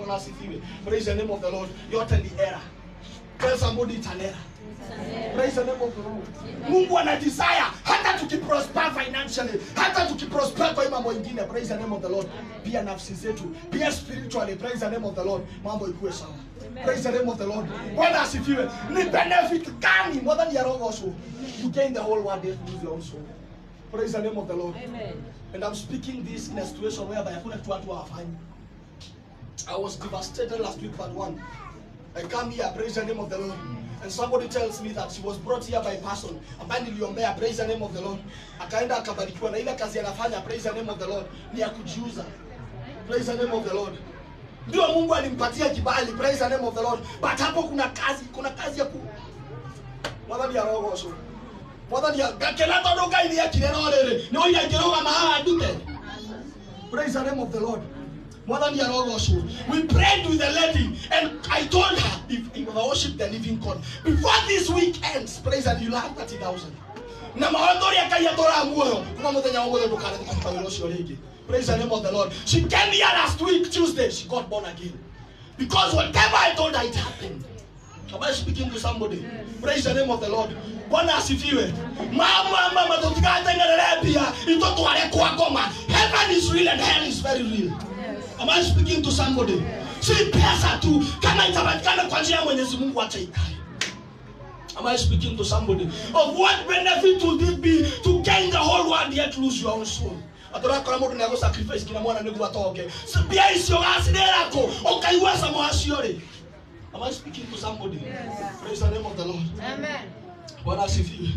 Bwana asifiwe. Praise the name of the Lord. Yote ni error. Tell somebody it's an error. Praise the name of the Lord. Mungu ana desire hata tukiprosper financially, hata tukiprosper kwa hii mambo ingine, praise the name of the Lord. Pia nafsi zetu, pia spiritually, praise the name of the Lord. Mambo ikuwe sawa. Praise the name of the Lord. Bwana asifiwe. Ni benefit gani more than your own soul? You gain the whole world yet lose your own soul. Praise the name of the Lord. And I'm speaking this in a situation whereby hakuna kitu watu hawafanyi. I was devastated last week part one. I come here, praise the name of the Lord. And somebody tells me that she was brought here by a person ambaye niliombea, praise the name of the Lord. Akaenda akabarikiwa na ile kazi anafanya, praise the name of the Lord, ni ya kujiuza. Praise the name of the Lord. Ndio Mungu alimpatia kibali, praise the name of the Lord. But hapo kuna kazi, kuna kazi ya ku Mwathani ya roho ucio. Mwathani ya gakena tondu Ngai ni akire no riri. Ni oira ngirũgama haha ndute. Praise the name of the Lord. Mwathani ya roho ucio. We prayed with the lady and I told her if if I worship the living God before this week ends, praise and you'll have 30,000. Na maondoria Ngai atũra muoyo kuma mũthenya wa mũthenya ndũkareke kũruta wĩra ũcio rĩngĩ. Praise the name of the Lord. She came here last week Tuesday. She got born again. Because whatever I told her it happened. Am I speaking to somebody? Praise the name of the Lord. Bwana asifiwe. Mama mama tutikatengerere pia itotware kwa ngoma. Heaven is real and hell is very real. Am I speaking to somebody? Si pesa tu kama itapatikana kwa njia ya Mwenyezi Mungu acha ikae. Am I speaking to somebody? Of what benefit would it be to gain the whole world yet lose your own soul? atorakora mundu niago sacrifice kinya mwana niguo atoke mbia icio gacirira ku ukaigua camo wacio ri Am I speaking to somebody? Praise the name of the Lord. Bwana asifiwe.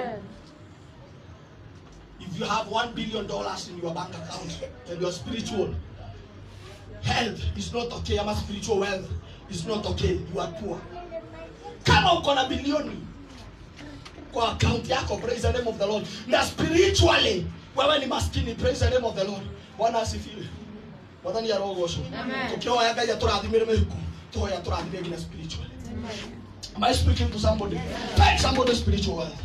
If you have one billion dollars in your bank account and you're spiritual, health is not okay. Ama spiritual wealth is not okay. You are poor. Kama uko na bilioni kwa account yako, praise the name of the Lord. Na spiritually wewe ni maskini, praise the name of the Lord. Bwana asifiwe. Mwathani arogocwo. Amen. Tukioya Ngai atũrathimĩre mĩhuko, tuhoya tũrathime nginya spiritually. Am I speaking to somebody? Tell somebody spiritual wealth.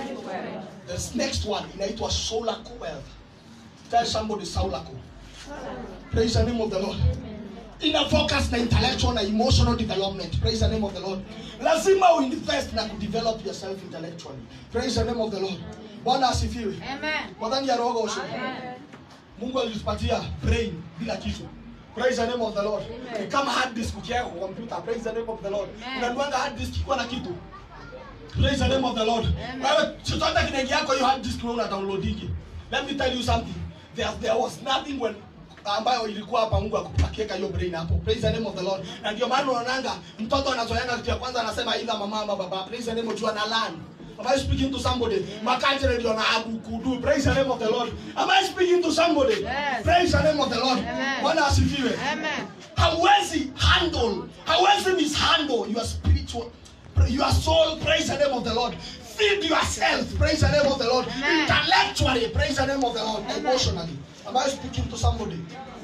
The next one inaitwa soulako wealth. Tell somebody soulako. Praise the name of the Lord. Ina focus na intellectual na emotional development. Praise the name of the Lord. Lazima uinvest na kudevelop yourself intellectually. Praise the name of the Lord. Bwana asifiwe. Mwadhani ya roho osho. Mungu alitupatia brain bila kichwa. Praise the name of the Lord. Ni kama hard disk ukiweka kwa computer. Praise the name of the Lord. Amen. Unanuanga hard disk ikuwa na kitu. Praise the name of the Lord. Amen. Wewe chochote kinaingia kwa hiyo hard disk wewe una downloadingi. Let me tell you something. There, there was nothing when ambayo ilikuwa hapa Mungu akupakieka hiyo brain hapo. Praise the name of the Lord. Na ndio maana unaonanga mtoto anazoeanga kitu ya kwanza anasema either mama ama baba. Praise the name of God na learn. Am I speaking to somebody? Makanjere ndio na abukudu. Praise the name of the Lord. Am I speaking to somebody? Yes. Praise the name of the Lord. Amen. Bwana asifiwe. Amen. hawezi handle hawezi mishandle your spiritual your soul praise the name of the lord feed yourself praise the name of the lord Amen. intellectually praise the name of the lord Amen. emotionally am i speaking to somebody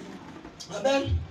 and then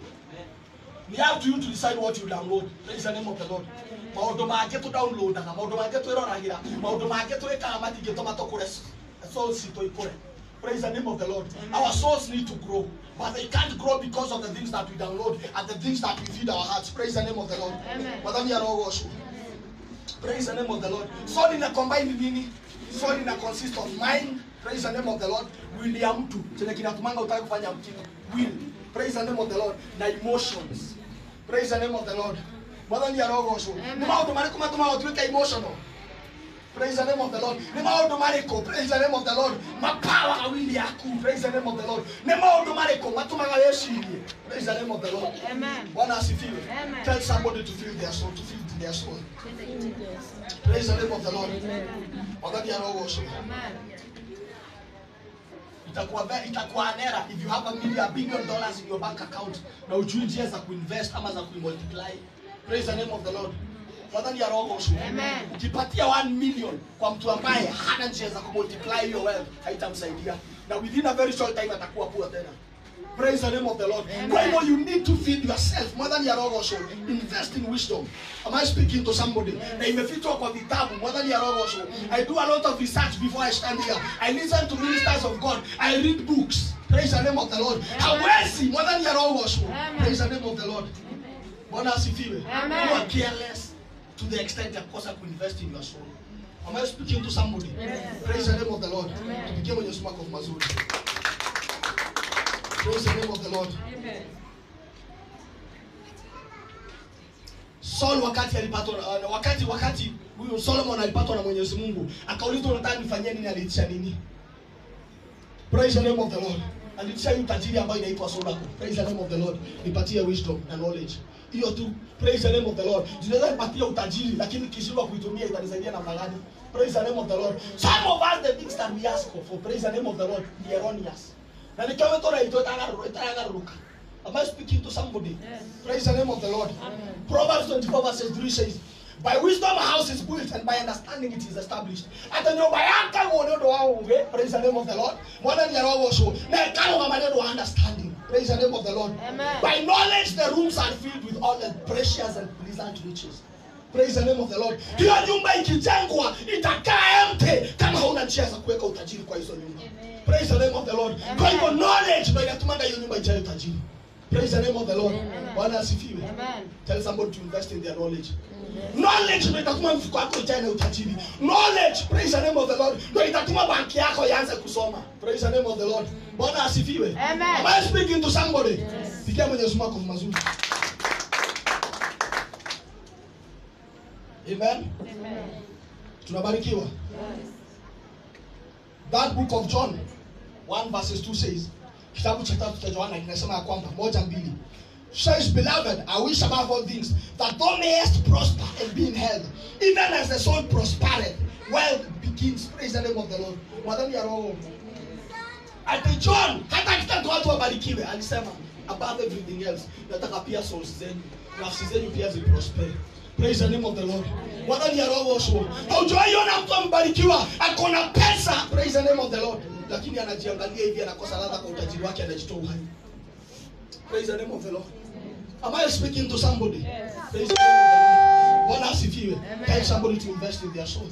we have to you to decide what you download praise the name of the lord maundu mangĩ tũ downloadaga maundu mangĩ twĩroragĩra maundu mangĩ twĩkaga matingĩtũma tũkũre soul citũ ikũre praise the name of the lord our souls need to grow but they can't grow because of the things that we download and the things that we feed our hearts praise the name of the lord Amen. Mwathani arogocwo praise the name of the lord soul ina combine nini soul ina consist of mind praise the name of the lord will ya mtu chenye kinatumanga utaki kufanya mtindo will praise the name of the lord na emotions praise the name of the lord mwathani arogocwo Amen. nĩ maũndũ marĩkũ matũmaga ũtuĩke emotional Praise the name of the Lord. Nĩ maũndũ marĩkũ? Praise the name of the Lord. Mapawaga wili yaku. Praise the name of the Lord. Nĩ maũndũ marĩkũ matũmaga wĩcirie? Praise the name of the Lord. Amen. Bwana asifiwe. Amen. Tell somebody to feel their soul, to feel their soul. Praise the name of the Lord. Wakati arogocwo. Amen. itakuwa very itakuwa anera if you have a million a billion dollars in your bank account na ujui njia za kuinvest ama za kuimultiply praise the name of the lord mwadhani ya roho ushu Amen. ukipatia 1 million kwa mtu ambaye hana njia za kumultiply hiyo wealth haitamsaidia na within a very short time atakuwa poor tena praise the name of the lord Amen. kwa hivyo you need to feed yourself mwadhani ya roho ushu invest in wisdom am i speaking to somebody na imefichwa kwa vitabu mwadhani ya roho ushu i do a lot of research before i stand here i listen to ministers of god i read books praise the name of the lord Amen. hawezi mwadhani ya roho ushu Amen. praise the name of the lord bwana asifiwe Amen. you are careless to the extent ya kukosa kuinvest in your soul am i speaking to somebody Amen. praise the name of the lord Amen. tupigie mwenye sumako mazuri praise the name of the lord Saul wakati alipatwa uh, wakati wakati huyu Solomon alipatwa na Mwenyezi Mungu akaulizwa unataka nifanyie nini aliitisha nini Praise the name of the Lord aliitisha hii utajiri ambayo inaitwa Sodako Praise the name of the Lord nipatie wisdom na knowledge hiyo tu praise the name of the Lord zinaweza nipatia utajiri lakini kishindwa kuitumia itanisaidia namna gani praise the name of the Lord some of us the things that we ask for praise the name of the Lord ni erroneous na nikiwa metora ito itagaruka am I speaking to somebody Yes. praise the name of the Lord Amen. Proverbs 24 verses 3 says, By wisdom a house is built, and by understanding it is established. Hata nyumba yake uone ndo waunge, praise the name of the Lord. Mwana ni roho so. Na kama mama ndio understanding. Praise the name of the Lord. Amen. By knowledge the rooms are filled with all the precious and pleasant riches. Praise the name of the Lord. Hiyo nyumba ikijengwa itakaa empty kama hauna njia za kuweka utajiri kwa hizo nyumba. Praise the name of the Lord. Kwa hivyo knowledge ndio inatumanga hiyo nyumba ijae utajiri. Praise the name of the Lord. Amen. Bwana asifiwe. Amen. Tell somebody to invest in their knowledge. Amen. Knowledge ndio itatuma mfuko wako ujae na utajiri. Knowledge, praise the name of the Lord, ndio itatuma banki yako ianze kusoma. Praise the name of the Lord. Bwana asifiwe. Amen. Am I speaking to somebody? Yes. Pigia Mwenyezi Mungu makofi mazuri. Amen. Amen. Tunabarikiwa. Yes. That book of John 1 verses 2 says, kitabu cha tatu cha Yohana kinasema ya kwamba moja mbili says beloved I wish above all things that thou mayest prosper and be in health even as the soul prospereth wealth begins praise the name of the Lord mwadhani ya roho ati John hata akitaka watu wabarikiwe alisema above everything else nataka pia souls zenu nafsi zenu pia ziprosper praise the name of the Lord mwadhani ya roho so haujawahi ona mtu ambarikiwa ako na pesa praise the name of the Lord lakini anajiangalia hivi anakosa ladha kwa utajiri wake anajitoa uhai praise the name of the Lord am I speaking to somebody Yes. praise the name of the Lord Bwana asifiwe Amen. tell somebody to invest in their soul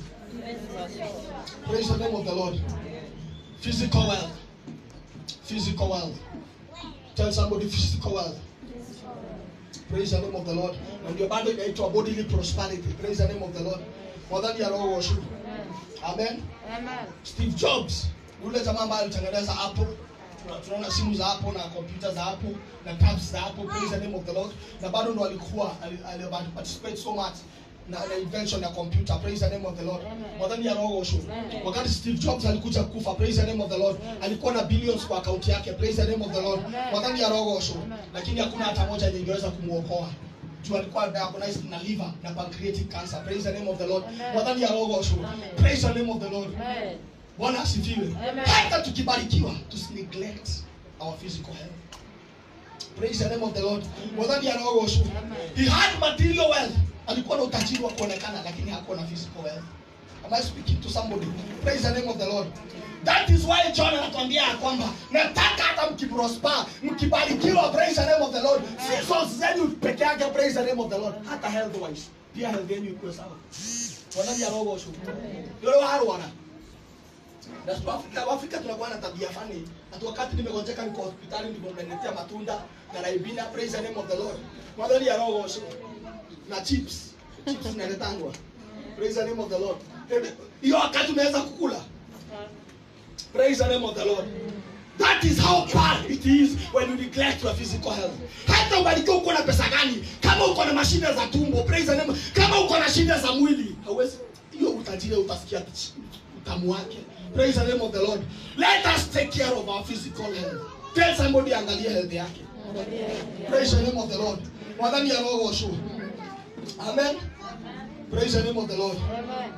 praise the name of the Lord physical wealth physical wealth tell somebody physical wealth praise the name of the Lord na ndio bado inaitwa bodily prosperity praise the name of the Lord mwadhani ya roho washu amen Amen. Steve Jobs yule jamaa ambaye alitengeneza Apple Tuna- tunaona simu za Apple na kompyuta za Apple na tabs za Apple praise the name of the Lord na bado ndo alikuwa ali- ali- ali- participate so much na, na invention ya computer praise the name of the Lord Amen. mwadhani ya roho washu Amen. wakati Steve Jobs alikuja kufa praise the name of the Lord alikuwa na billions kwa account yake praise the name of the Lord Amen. mwadhani ya roho washu Amen. lakini hakuna hata moja yenye ingeweza kumuokoa juu alikuwa diagnosed na liver na pancreatic cancer praise the name of the Lord Amen. mwadhani ya roho washu Amen. praise the name of the Lord Amen. bwana asifiwe Amen. hata tukibarikiwa tusineglect our physical health praise the name of the lord mwadhani anaogoshu Amen. he had material wealth alikuwa na utajiri wa kuonekana lakini hakuwa na physical wealth am i speaking to somebody praise the name of the lord that is why john anatuambia ya kwamba nataka hata mkiprosper mkibarikiwa praise the name of the lord si souls zenu peke yake praise the name of the lord hata health wise pia health yenu ikuwe sawa mwadhani anaogoshu yule warwana na tu Afrika, Afrika tunakuwa na tabia fani. Hata wakati nimegonjeka niko hospitali ndio mnaniletea matunda na raibina praise the name of the Lord. Mwadhani ya roho so, na chips. Chips zinaletangwa. Praise the name of the Lord. Ebe, Hiyo wakati unaweza kukula. Praise the name of the Lord. That is how bad it is when you neglect your physical health. Hata ubarikiwe uko na pesa gani, kama uko na mashida za tumbo, praise the name. Kama uko na shida za mwili, hauwezi hiyo utajiri utasikia utamu wake. Praise the name of the Lord. Let us take care of our physical health. Tell somebody angalia health yake. Praise the name of the Lord. Mwadhani ya roho washu. Amen. Praise the name of the Lord. Amen.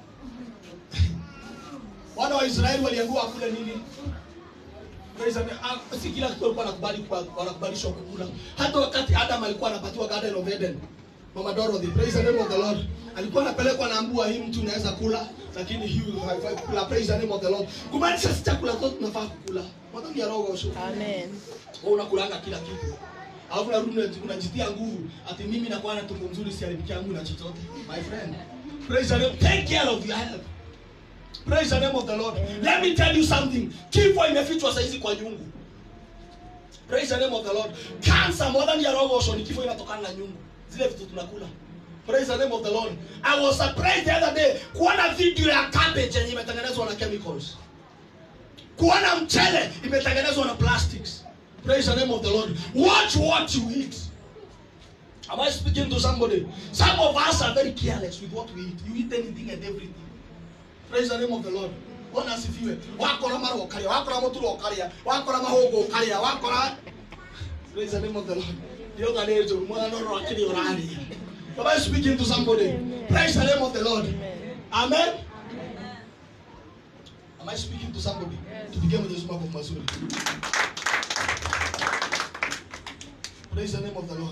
Wana wa Israeli waliambiwa kule nini? Praise the name. Ah, Si kila kitu walikuwa wanakubali kwa- wanakubalishwa kukula. Hata wakati Adam alikuwa anapatiwa Garden of Eden. Mama Dorothy, praise the name of the Lord. Alikuwa anapelekwa naambua hii mtu unaweza kula lakini hii haifai kula. Praise the name of the Lord. Kumaanisha si chakula zote tunafaa kukula. Mwadhani ya roho washu. Amen. Wewe unakulanga kila kitu. Alafu unarudi unaji- unajitia nguvu ati mimi nakuwa na tumbo mzuri siharibiki yangu na chochote. My friend. Praise the name. Take care of your health. Praise the name of the Lord. Let me tell you something. Kifo imefichwa saizi kwa nyungu. praise the name of the lord cancer more than yarogosho ni kifo inatokana na nyungu zile vitu tunakula praise the name of the lord i was surprised the other day kuona video ya cabbage yenye imetengenezwa na chemicals kuona mchele imetengenezwa na plastics praise the name of the lord watch what you eat am i speaking to somebody some of us are very careless with what we eat you eat anything and everything praise the name of the lord bwana asifiwe wakora mara ukaria wakora muturo ukaria wakora mahogo ukaria wakora praise the name of the lord ndio ganejo mwana ro akiri urani am i speaking to somebody praise the name of the lord amen am i speaking to somebody tupigie mwenyezi mungu makofi mazuri praise the name of the lord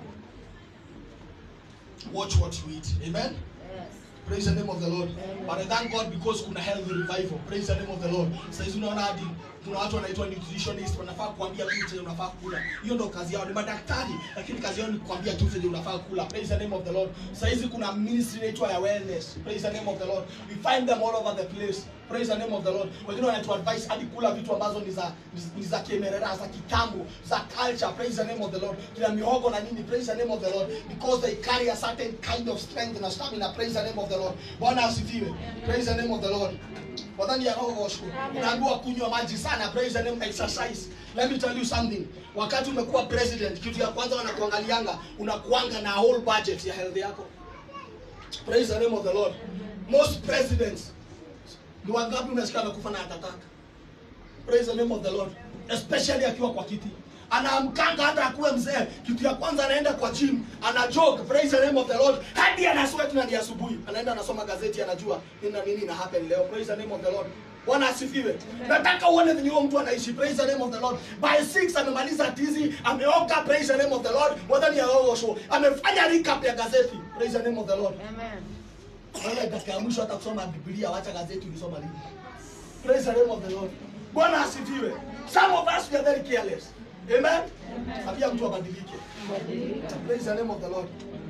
watch what you eat amen praise the name of the lord but i thank god because kuna health revival praise the name of the lord saizi unaona hadi kuna watu wanaitwa nutritionist wanafaa kuambia tu chenye unafaa kula hiyo ndo kazi yao ni madaktari lakini kazi yao ni kuambia tu chenye unafaa kula praise the name of the lord saizi kuna ministry inaitwa ya wellness praise the name of the lord we find them all over the place praise the name of the lord wengine wanatu advice hadi kula vitu ambazo ni za ni za kiemerera za kitambo za culture praise the name of the lord kila mihogo na nini praise the name of the lord because they carry a certain kind of strength na stamina praise the name of the lord bwana asifiwe praise the name of the lord wadhani ya roho osho unaambiwa kunywa maji sana praise the name exercise let me tell you something wakati umekuwa president kitu ya kwanza wanakuangalianga unakuanga na whole budget ya health yako praise the name of the lord most presidents ni wangapi unasikia amekufa na atataka praise the name of the lord especially akiwa kwa kiti anaamkanga hata akuwe mzee kitu ya kwanza anaenda kwa gym ana jog praise the name of the lord hadi ana sweat na ni asubuhi anaenda anasoma gazeti anajua nini na nini ina happen leo praise the name of the lord bwana asifiwe nataka uone venye huyo mtu anaishi praise the name of the lord by 6 amemaliza tizi ameoga praise the name of the lord wadhani ya roho show amefanya recap ya gazeti praise the name of the lord wewe dakika ya mwisho hata kusoma biblia wacha gazeti ulisoma lini praise the name of the lord bwana asifiwe some of us we are very careless amen tabia mtu abadilike praise the name of the lord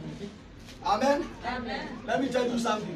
amen let me tell you something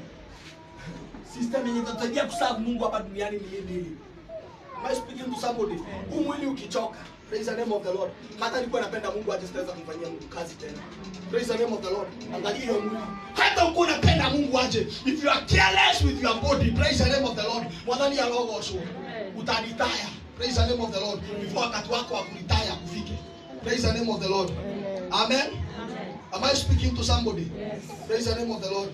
system yenye itatusaidia kuserve mungu hapa duniani ni hii mbili am i speaking to somebody huu mwili ukichoka praise the name of the lord hata nilikuwa napenda mungu aje sitaweza kumfanyia mungu kazi tena praise the name of the lord angalia hiyo mwili hata uko unapenda mungu aje if you are careless with your body praise the name of the lord mwadhani ya roho sho utaritaya praise the name of the lord before wakati wako wa kuritaya kufike praise the name of the lord amen am i speaking to somebody praise the name of the lord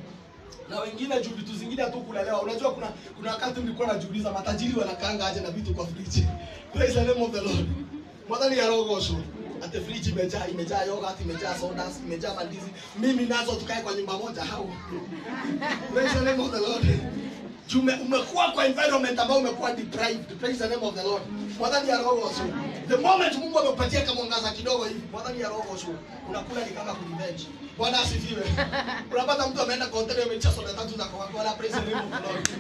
na wengine juu vitu zingine tu kulelewa unajua kuna kuna wakati nilikuwa najiuliza matajiri wanakaanga aje na vitu kwa friji praise the name of the lord mwadhani ya rogosho ate friji imejaa imejaa yogurt imejaa sodas imejaa mandizi mimi nazo tukae kwa nyumba moja hao praise the name of the lord Jume, umekuwa kwa environment ambayo umekuwa deprived praise the name of the lord mwadhani ya rogosho the moment mungu amekupatia kama mwangaza kidogo hivi mwadhani ya rogosho unakula ni kama kurevenge bwana asifiwe unapata mtu ameenda container imejaa soda tatu za coca-cola praise the name of the lord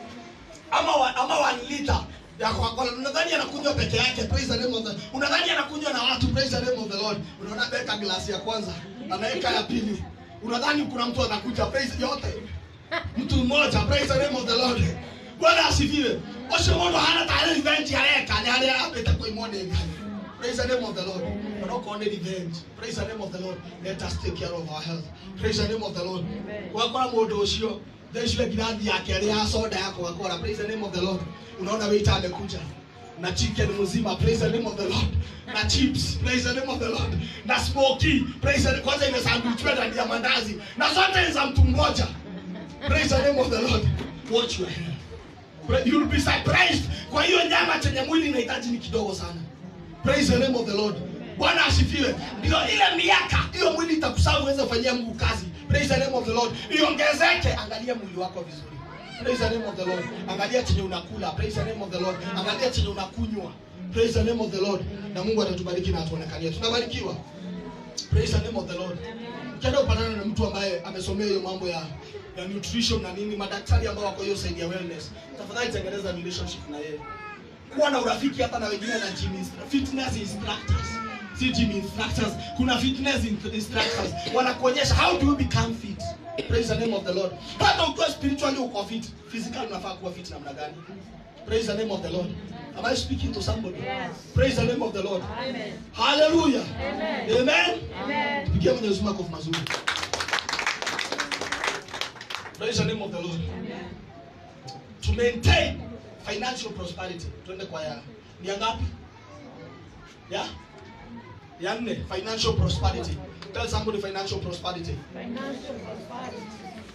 ama wa, ama one liter ya Coca-Cola unadhani anakunywa peke yake praise the name of the unadhani anakunywa na watu praise the name of the Lord unaona beka glasi ya kwanza anaweka ya pili unadhani kuna mtu anakuja praise yote mtu mmoja praise the name of the Lord bwana asifiwe osho mondo hana tayari revenge yareka ni hali apeta kwa imone ngani praise the name of the Lord we're not calling revenge praise the name of the Lord let us take care of our health praise the name of the Lord wakora mundu ucio thecire ngirathi yake ĩrĩ ya soda ya coca-cola praise the name of the lord unaona waiter amekuja na chicken mzima praise the name of the lord na chips praise the name of the lord na smoky praise the kwanza imesandwichwa ndani ya mandazi na zote ni za mtu mmoja praise the name of the lord watch your health Pra- you'll be surprised kwa hiyo nyama chenye mwili inahitaji ni kidogo sana praise the name of the lord bwana asifiwe ndio ile miaka hiyo mwili itakusaa uweze kufanyia mungu kazi praise the name of the lord iongezeke angalia mwili wako vizuri praise the name of the lord angalia chenye unakula praise the name of the lord angalia chenye unakunywa praise the name of the lord na mungu atatubariki na atuonekanie tunabarikiwa praise the name of the lord ukienda upatana na mtu ambaye amesomea hiyo mambo ya ya nutrition na nini madaktari ambao wako hiyo side ya wellness tafadhali tengeneza relationship na yeye kuwa na urafiki hata na wengine na gym instru- fitness instructors si gym instructors kuna fitness in- instructors wanakuonyesha how do you become fit praise the name of the lord hata ukiwa spiritually uko fit physical unafaa kuwa fit namna gani Praise the name of the Lord. Am I speaking to somebody? Yes. Praise the name of the Lord. Amen. Hallelujah. Amen. Amen. Amen. Pigia Mwenyezi Mungu makofi mazuri. Praise the name of the Lord. To maintain financial prosperity. Twende kwa ya ni ya ngapi? Ya? Ya nne, financial prosperity. Tell somebody financial prosperity. Financial prosperity.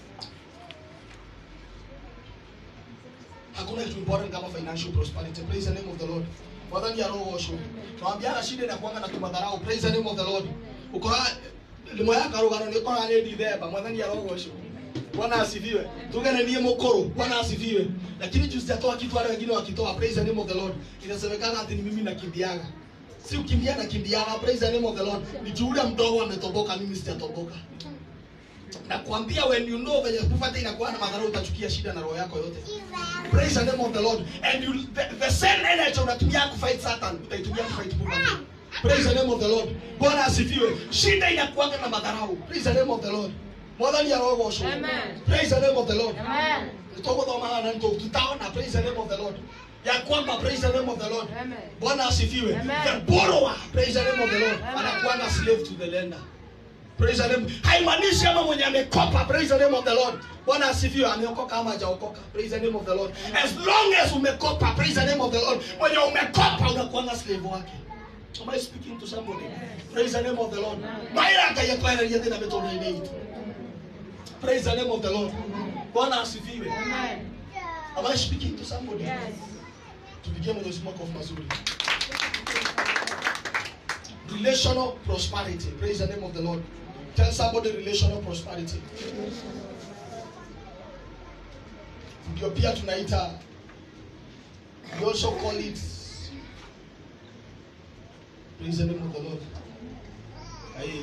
Hakuna kitu important kama financial prosperity. Praise the name of the Lord. Wadhani ya roho washo. Tuambiana shida inakuanga na tumadharau. Praise the name of the Lord. Ukora limo ya karugano ni kora ni ditheba. Mwadhani ya roho washo. Bwana asifiwe. Tugane niye mokoro. Bwana asifiwe. Lakini juu sijatoa kitu wale wengine wakitoa. Praise the name of the Lord. Inasemekana ati ni mimi nakimbiaga. Si ukimbia nakimbiaga. Praise the name of the Lord. Ni juu ule mdogo ametoboka mimi sijatoboka. Nakwambia when you know venye kufata inakuwa na madhara utachukia shida na roho yako yote. Praise the name of the Lord. And you the, the same energy unatumia kufight Satan utaitumia kufight Mungu. Praise the name of the Lord. Bwana asifiwe. Shida inakuanga na madharau. Praise the name of the Lord. Mwathani arogocwo. Amen. Praise the name of the Lord. Amen. Tutathoma na ndio tutaona praise the name of the Lord. Ya kwamba praise the name of the Lord. Amen. Bwana asifiwe. Amen. The borrower, praise the name of the Lord. Amen. Anakuanga slave to the lender. Praise the name. Haimaanishi ama mwenye amekopa. Praise the name of the Lord. Bwana asifiwe. Ameokoka ama hajaokoka. Praise the name of the Lord. As long as umekopa, praise the name of the Lord. Mwenye umekopa unakuanga slave wake. Am I speaking to somebody? Praise the name of the Lord. Maira akayetwara yete na metono ineito. Praise the name of the Lord. Bwana asifiwe. Amen. Am I speaking to somebody? Yes. Tupigie Mwenyezi Mungu makofi mazuri. Relational prosperity. Praise the name of the Lord. Tell somebody relational prosperity. Ndio pia tunaita we also call it Praise the name of the Lord. Aye.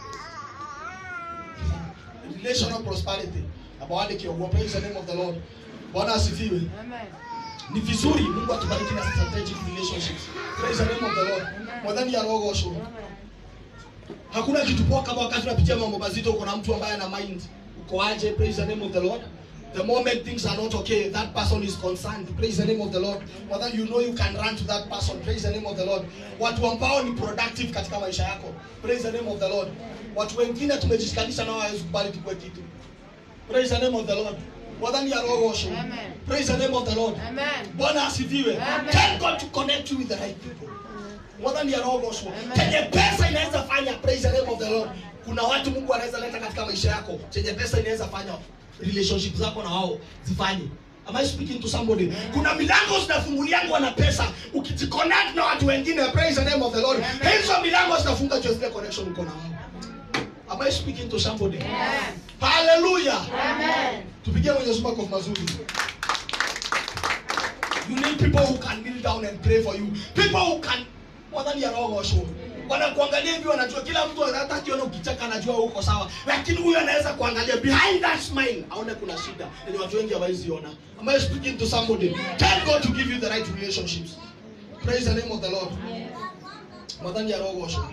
Relational prosperity. Abawade kiogwa. Praise the name of the Lord. Bwana asifiwe. Amen. ni vizuri mungu atubariki na strategic relationships praise the name of the lord mwadhani ya roho osho Amen. hakuna kitu poa kama wakati unapitia mambo mazito uko na mtu ambaye ana mind uko aje praise the name of the lord the moment things are not okay that person is concerned praise the name of the lord whether you know you can run to that person praise the name of the lord watu ambao ni productive katika maisha yako praise the name of the lord watu wengine tumejishikanisha nao hawezi kubali tukue kitu praise the name of the lord wadhani ya roho osho Amen. praise the name of the lord Amen. bwana asifiwe Amen. tell god to connect you with the right people mwadhani ya roho osho Amen. chenye pesa inaweza fanya praise the name of the lord kuna watu mungu anaweza leta katika maisha yako chenye pesa inaweza fanya relationship zako na wao zifanye Am I speaking to somebody? Kuna milango zinafunguliangwa na pesa. Ukijiconnect na watu wengine, praise the name of the Lord. Amen. Hizo milango zinafunga just the connection uko na wao. Am I speaking to somebody? Yes. Hallelujah. Amen. tupigie mwenyezi mungu makofi mazuri you need people who can kneel down and pray for you people who can mwadhani ya roho washo wanakuangalia hivi wanajua kila mtu hata akiona ukicheka anajua uko sawa lakini huyu anaweza kuangalia behind that smile aone kuna shida yenye watu wengi hawaiziona am I speaking to somebody tell God to give you the right relationships praise the name of the Lord mwadhani ya roho washo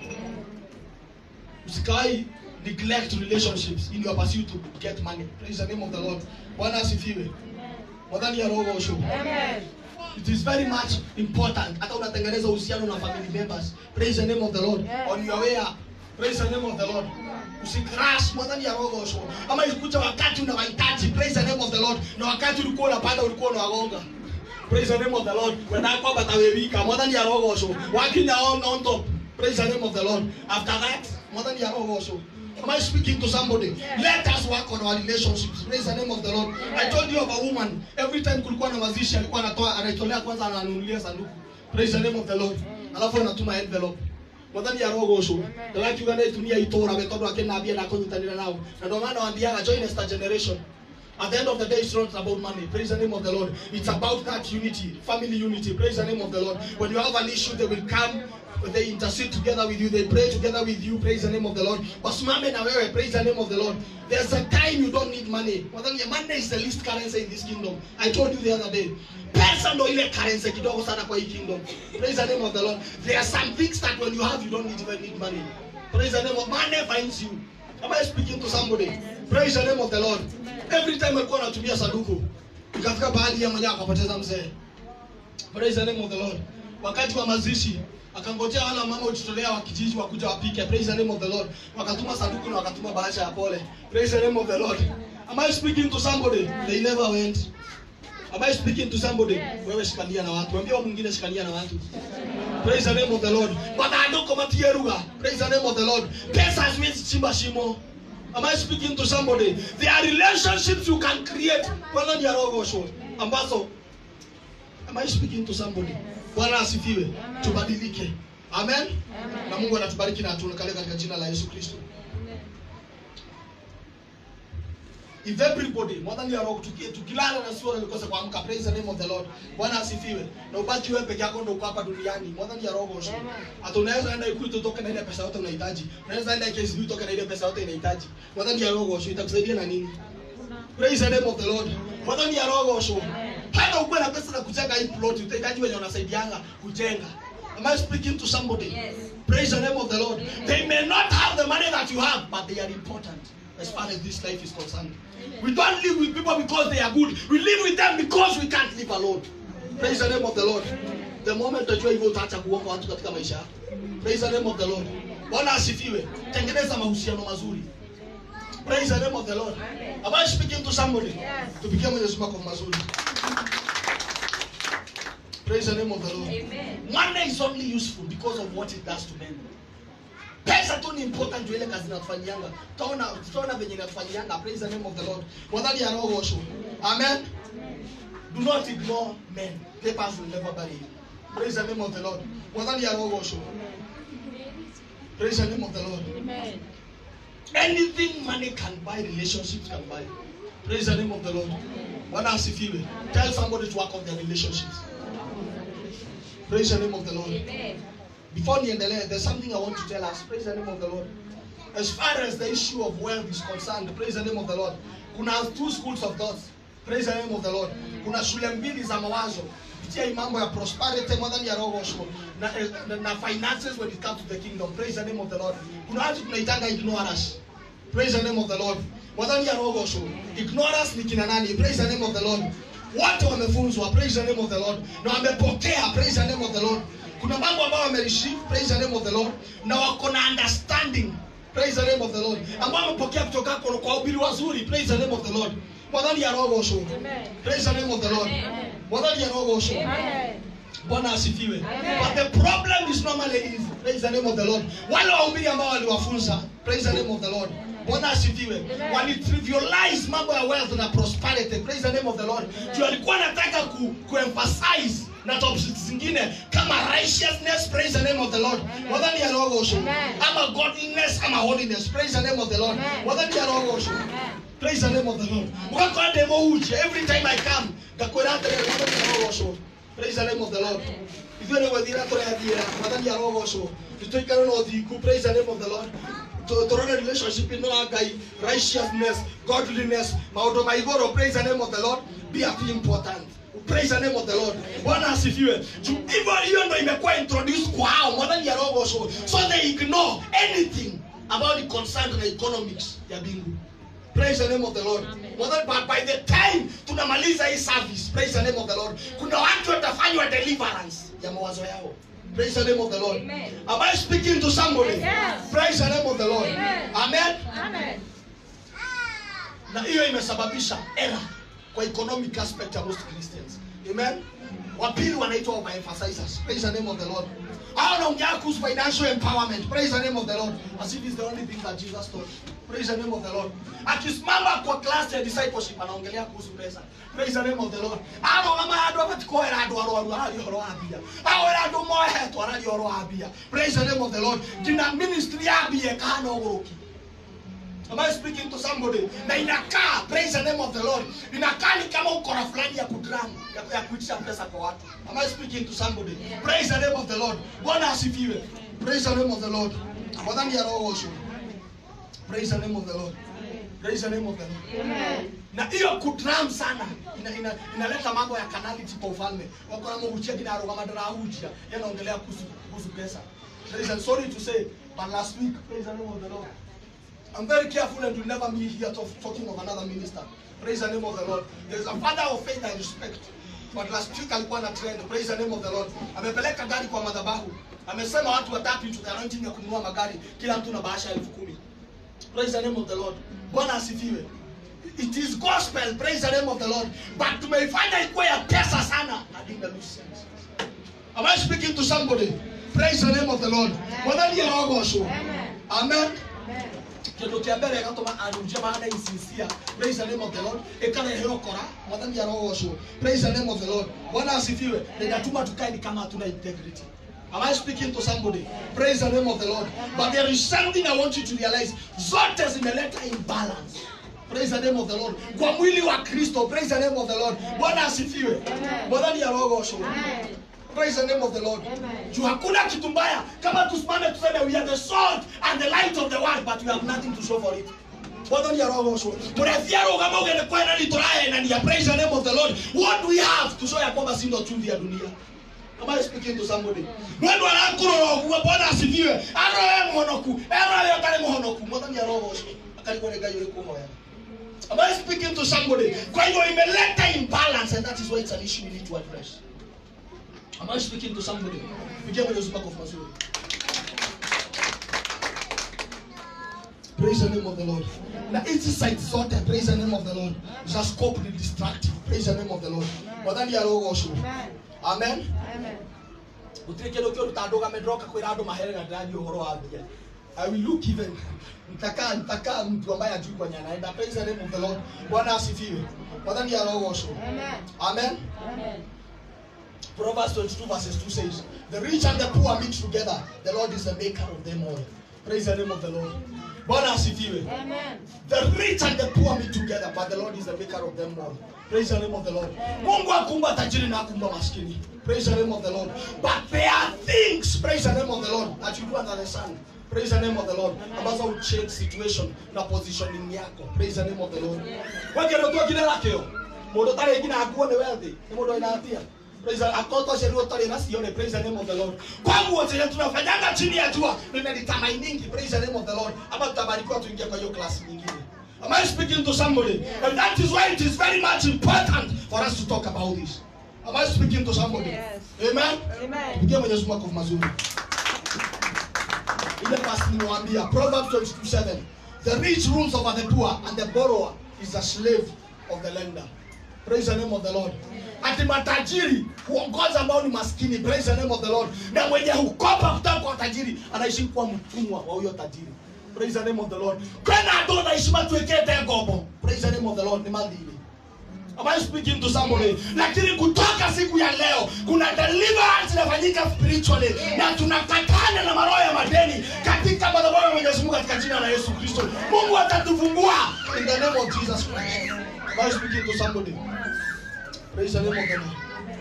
usikai neglect relationships in your pursuit to get money praise the name of the lord bwana asifiwe mwadhani ya roho washo Amen. it is very much important hata unatengeneza uhusiano na family members praise the name of the lord Yes. on your way up praise the name of the lord usikras mwadhani ya roho washo ama isikuja wakati unawahitaji praise the name of the lord na wakati ulikuwa unapanda ulikuwa unawagonga praise the name of the lord wenakwa batawewika mwadhani ya roho washo wakinya on, on top praise the name of the lord after that mwadhani ya roho washo Am I speaking to somebody? Let us work on our relationships. Praise the name of the Lord. I told you of a woman. Every time kulikuwa na mazishi alikuwa anatoa anaitolea kwanza ananunulia sanduku. Praise the name of the Lord. Alafu anatuma envelope. Mwathani ya roho ucio. Ndagaki ugana itumia itora we tondu akinambia na kunyitanira nao. Na ndio maana waambiaga join esta generation. At the end of the day, it's not about money. Praise the name of the Lord. It's about that unity, family unity. Praise the name of the Lord. When you have an issue, they will come. They intercede together with you. They pray together with you. Praise the name of the Lord. Wasimame na wewe. Praise the name of the Lord. There's a time you don't need money. Mwadhani, Money is the least currency in this kingdom. I told you the other day. Pesa ndo ile currency kidogo sana kwa hii kingdom. Praise the name of the Lord. There are some things that when you have, you don't need even need money. Praise the name of money finds you. Am I speaking to somebody? Praise the name of the Lord. Every time alikuwa anatumia sanduku, ikafika baadhi ya mwenyewe akapoteza mzee. praise the name of the lord wakati wa mazishi akangojea wala mama ujitolea wa kijiji wakuja wapike praise the name of the lord wakatuma sanduku na wakatuma bahasha ya pole praise the name of the lord am i speaking to somebody they never went am i speaking to somebody wewe shikania na watu ambia mwingine shikania na watu praise the name of the lord mathandũkũ matieruga praise the name of the lord pesa haziwezi chimba shimo am i speaking to somebody there are relationships you can create bwana ni arogoshwo ambazo am i speaking to somebody bwana asifiwe tubadilike amen na mungu anatubariki na atuonekane katika jina la yesu kristo if everybody mwadhani ya roho tuki- tukilala na sio nikose kuamka praise the name of the lord bwana asifiwe na ubaki wewe peke yako ndio uko hapa duniani mwadhani ya roho sio hata unaweza enda ikuti utoke na ile pesa yote unahitaji unaweza enda KCB utoke na ile pesa yote unahitaji mwadhani ya roho sio itakusaidia na nini praise the name of the lord mwadhani ya roho sio hata ukuwe na pesa na kujenga hii plot utahitaji wenye wanasaidianga kujenga am i speaking to somebody Yes. praise the name of the lord they may not have the money that you have but they are important as far as this life is concerned we don't live with people because they are good we live with them because we can't live alone praise the name of the lord the moment utajua hivyo utaacha kuomba watu katika maisha yako praise the name of the lord bwana asifiwe tengeneza mahusiano mazuri praise the name of the lord am i speaking to somebody tupigie mwenyezi mungu kwa mazuri praise the name of the lord Amen. money is only useful because of what it does to men pesa tu ni important juu ile kazi inatufanyianga tutaona tutaona venye inatufanyianga praise the name of the lord mwadhani ya roho osho amen do not ignore men papers will never bury you praise the name of the lord mwadhani ya roho osho praise the name of the lord Amen. anything money can buy relationships can buy praise the name of the lord bwana asifiwe tell somebody to work on their relationships praise the name of the lord Amen. before niendelee there's something i want to tell us praise the name of the lord as far as the issue of wealth is concerned praise the name of the lord kuna two schools of thoughts praise the name of the lord kuna shule mbili za mawazo kupitia hii mambo ya prosperity mwadhani ya roho osho na, na, na finances when it comes to the kingdom praise the name of the lord kuna watu tunaitanga ignorance praise the name of the lord mwadhani ya roho osho ignorance ni kina nani praise the name of the lord wote wamefunzwa praise the name of the lord na wamepokea praise the name of the lord kuna mambo ambayo wamereceive praise the name of the lord na wako na understanding praise the name of the lord ambao wamepokea kutoka kwa kwa ubiri wazuri praise the name of the lord mwadhani ya roho osho Amen. praise the name of the lord mwadhani ya roho osho Amen. bwana asifiwe Amen. but the problem is normally is praise the name of the lord wale wahubiri ambao waliwafunza praise the name of the lord bwana asifiwe Amen. walitrivialize mambo ya wealth na prosperity praise the name of the lord juu alikuwa anataka ku, kuemphasize na topics zingine kama righteousness praise the name of the lord wadhani ya roho osho Amen. ama godliness ama holiness praise the name of the lord Amen. wadhani ya roho osho Amen. praise the name of the lord ukakoa demo uje every time i come ngakwira atere wadhani ya roho osho praise the name of the lord ithuĩ nĩ gwĩthira tũrethiĩra mwathani arogocwo nĩtũikare na ũthingu praise the name of the lord Tu- tũrore relationship ĩno ya ngai righteousness godliness maũndũ ma igũrũ praise the name of the lord be a thing important praise the name of the lord bwana asifiwe Ju- hivyo hiyo ndo imekuwa introduced kwao mwathani arogocwo so they ignore anything about the concerned na economics ya bingu praise the name of the lord Mwathani, but by the time tunamaliza hii service praise the name of the lord kuna watu watafanywa deliverance ya mawazo yao praise the name of the lord Amen. am i speaking to somebody Yes. praise the name of the lord Amen. amen Amen. na hiyo imesababisha era kwa economic aspect ya most christians amen wapili wanaitwa overemphasizers praise the name of the lord hao wanaongea kuhusu financial empowerment praise the name of the lord as if it's the only thing that jesus taught praise the name of the lord akisimama kwa class ya discipleship anaongelea kuhusu pesa praise the name of the lord ano kama andu abatikoera andu arwaru arari horo wa mbia ao era andu mohetwo arari horo wa mbia praise the name of the lord ngina ministry ya mbia kana uguruki Am I speaking to somebody? Na inakaa, praise the name of the Lord. Inakaa ni kama ukora fulani ya kudram, ya, ya kuitisha pesa kwa watu. Am I speaking to somebody? Praise the name of the Lord. Bwana asifiwe. Praise the name of the Lord. Wadhani ya roho osho. Praise the name of the Lord. Praise the name of the Lord. Amen. na hiyo kudram sana ina, ina, inaleta mambo ya kanality kwa ufalme wako na muhujia kina arugama darahujia yanaongelea kuhusu kuhusu pesa There is a- sorry to say but last week praise the name of the Lord I'm very careful and will never be here talk, talking of another minister praise the name of the Lord there is a father of faith I respect but last week alikuwa na trend praise the name of the lord amepeleka gari kwa madhabahu amesema watu watatu into the anointing ya kununua magari kila mtu na bahasha elfu kumi praise the name of the lord bwana asifiwe it is gospel praise the name of the lord but tumeifanya ikuwe ya pesa sana I think that makes sense am i speaking to somebody praise the name of the lord mwathani arogocwo amen kindu kia mbere gatuma anunjia mahana insincere praise the name of the lord ikarehe ukora mwathani arogocwo praise the name of the lord bwana asifiwe ninatuma tukae ni kama hatuna integrity Am I speaking to somebody? Praise the name of the Lord. But there is something I want you to realize. Zote zimeleta imbalance. Praise the name of the Lord. Kwa mwili wa Kristo. Praise the name of the Lord. Bwana asifiwe. Bwana ni arogosho. Praise the name of the Lord. Juu hakuna kitu mbaya kama tusimame tuseme we are the salt and the light of the world but we have nothing to show for it. Bwana ni arogosho. Tunafia rugama ugende kwa nani turaye na ni ya praise the name of the Lord. What do we have to show ya kwamba si ndo chumvi ya dunia? Am I speaking to somebody? Mwendo arakurora oguo Bwana asifiwe. Aroe muhonoku. Aroe otari muhonoku. Mwathani arogocwo. Akarigwo nĩ Ngai ũrĩkũ hoya. Am I speaking to somebody? Kwa hivyo imeleta imbalance and that is why it's an issue we need to address. Am I speaking to somebody? Pigia Mwenyezi Mungu makofi mazuri. Praise the name of the Lord. Na hizi site zote praise the name of the Lord. Za scope ni destructive. Praise the name of the Lord. Mwathani arogocwo. Amen. gutire kindu kiuruta ndugame ndoka kwira andu mahere na ndirathi uhoro wa mbia I will look even nitakaa nitakaa mtu ambaye ajui kwenye anaenda praise the name of the Lord Bwana asifiwe mwathani arogocwo Amen Proverbs 22 verses 2 says the rich and the poor meet together the Lord is the maker of them all praise the name of the Lord Bwana asifiwe The rich and the poor meet together, but the Lord is the maker of them all. Praise the name of the Lord. Mungu akumba tajiri na akumba maskini. Praise the name of the Lord. But there are things, praise the name of the Lord, that you do under the sun. Praise the name of the Lord. Ambazo will change situation na positioning yako. Praise the name of the Lord. Wengine tu kile lakio. Mundu tare ngina akuo ni wealthy. Ni mundu ina hatia. Praise the akoto sheria utari na sione praise the name of the Lord. Kwangu chenye tunafanyanga chini ya jua ninalitamainingi praise the name of the Lord. Ama tutabarikiwa tuingie kwa hiyo class nyingine. Am I speaking to somebody? And that is why it is very much important for us to talk about this. Am I speaking to somebody? Yes. Amen. Pigia Mwenyezi Mungu makofi mazuri. Ile verse nimewambia Proverbs 22:7. The rich rules over the poor and the borrower is a slave of the lender. Praise the name of the Lord. Ati matajiri huongoza ambao ni maskini. Praise the name of the Lord. Na mwenye hukopa kutoka kwa tajiri anaishi kuwa mtumwa wa huyo tajiri. Praise the name of the Lord. Kwena ndo anaishi matuekete ngobo. Praise the name of the Lord ni madhili. Am I speaking to somebody? Lakini kutoka siku ya leo kuna deliverance inafanyika spiritually na tunakatana na maroho ya madeni katika madhabahu ya Mwenyezi Mungu katika jina la Yesu Kristo. Mungu atatufungua in the name of Jesus Christ. Am I speaking to somebody? Praise the name of the Lord.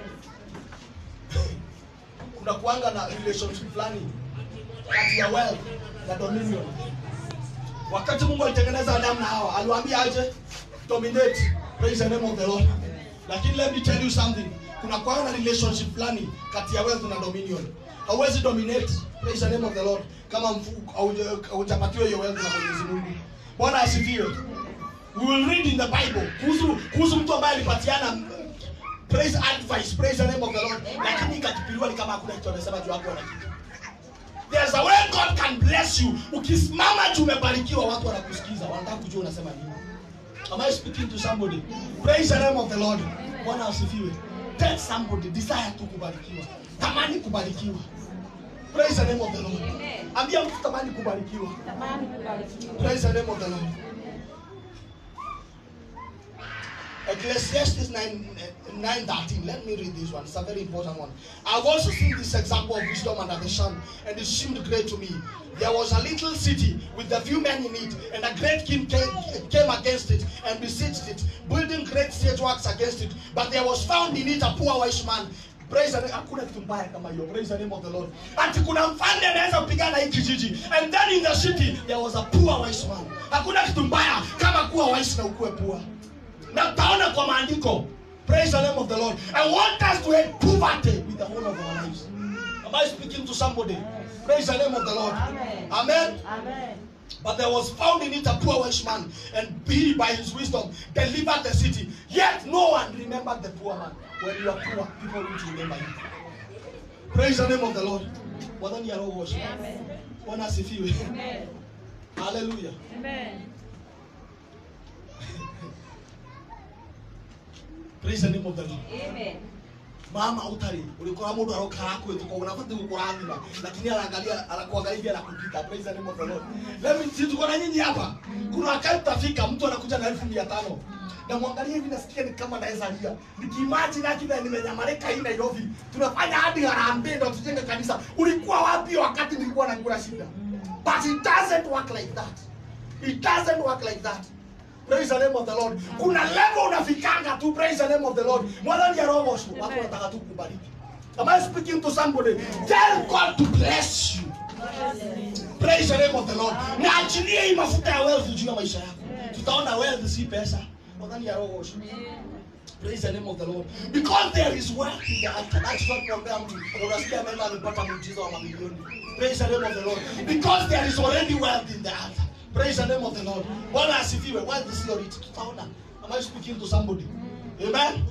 Kuna kuanga na relationship fulani kati ya wealth na dominion. Wakati Mungu alitengeneza Adamu na Hawa, aliwaambia aje? Dominate. Praise the name of the Lord. Lakini let me tell you something. Kuna kuanga na relationship fulani kati ya wealth na dominion. Hauwezi dominate. Praise the name of the Lord. Kama mfu- hauja- haujapatiwa hiyo wealth na Mwenyezi Mungu. Bwana asifiwe. We will read in the Bible kuhusu kuhusu mtu ambaye alipatiana praise advice, praise the name of the Lord. Lakini ikatupiliwa ni kama hakuna kitu amesema juu hapo na kitu. There's a way God can bless you. Ukisimama juu umebarikiwa, watu wanakusikiza, wanataka kujua unasema nini. Am I speaking to somebody? Praise the name of the Lord. Bwana asifiwe. Tell somebody desire tu kubarikiwa. Tamani kubarikiwa. Praise the name of the Lord. Ambia mtu tamani kubarikiwa. Praise the name of the Lord. Ecclesiastes 9, 9 13. Let me read this one. It's a very important one. I've also seen this example of wisdom under the sun, and it seemed great to me. There was a little city with a few men in it, and a great king came, came against it and besieged it, building great siege works against it. But there was found in it a poor wise man. Praise the name. Hakuna kitu mbaya kama hiyo. Praise the name of the Lord. Ati kuna mfalme anaweza kupigana hii kijiji. And then in the city there was a poor wise man. Hakuna kitu mbaya kama kuwa wise na ukuwe poor na utaona kwa maandiko praise the name of the lord i want us to hate poverty with the whole of our lives am i speaking to somebody praise the name of the lord amen But there was found in it a poor Welsh man, and he, by his wisdom, delivered the city. Yet no one remembered the poor man. When you are poor, people will remember you. Praise the name of the Lord. Bwana ni arogoshwe. Bwana asifiwe. Hallelujah. Praise the name of the Lord. mama utari ulikuwa mundu arokaa kwetu unafati kukurathima lakini anaangalia anakuangalia hivi anakupita praise the name of the lord let me see tuko na nyinyi hapa kuna wakati utafika mtu anakuja na elfu mia tano na mwangalia hivi nasikia ni kama naweza lia nikiimagine akina nimenyamarika hii Nairobi tunafanya hadi harambee ndo tujenge kanisa ulikuwa wapi wakati nilikuwa nakula shida but it doesn't work like that it doesn't work like that Praise the name of the Lord. Kuna level unafikanga tu praise the name of the Lord. Mwana ya roho watu wanataka tu kubariki. Am I speaking to somebody? Tell God to bless you. Praise the name of the Lord. Na achilie hii mafuta ya wealth juu ya maisha yako. Tutaona wealth si pesa. Mwana ya roho watu. Praise the name of the Lord. Because there is wealth in the earth. That's what kuombea mtu. Unasikia mema amepata muujiza wa mamilioni. Praise the name of the Lord. Because there is already wealth in the earth. Praise the name of the Lord. Bwana asifiwe. Wealth is your it. Tutaona. Am I speaking to somebody? Amen.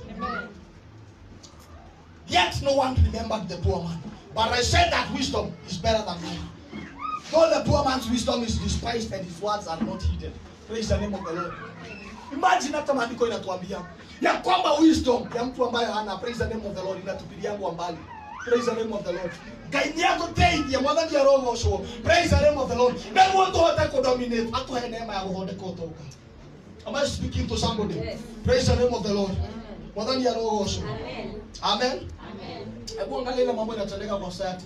Yet no one remembered the poor man. But I said that wisdom is better than mine. Though the poor man's wisdom is despised and his words are not heeded. Praise the name of the Lord. Imagine hata maandiko inatuambia ya kwamba wisdom ya mtu ambaye hana praise the name of the Lord inatupilia yangu mbali. Praise the name of the Lord. Ngai yako teithia mwathani arogo ucio. Praise the name of the Lord. Nĩguo tũhote kũdominate atũhe neema ya gũthondeka ũtonga. Am I speaking to somebody? Yes. Praise the name of the Lord. Mwathani arogo ucio. Amen. Hebu angalia ile mambo inatendeka kwa society.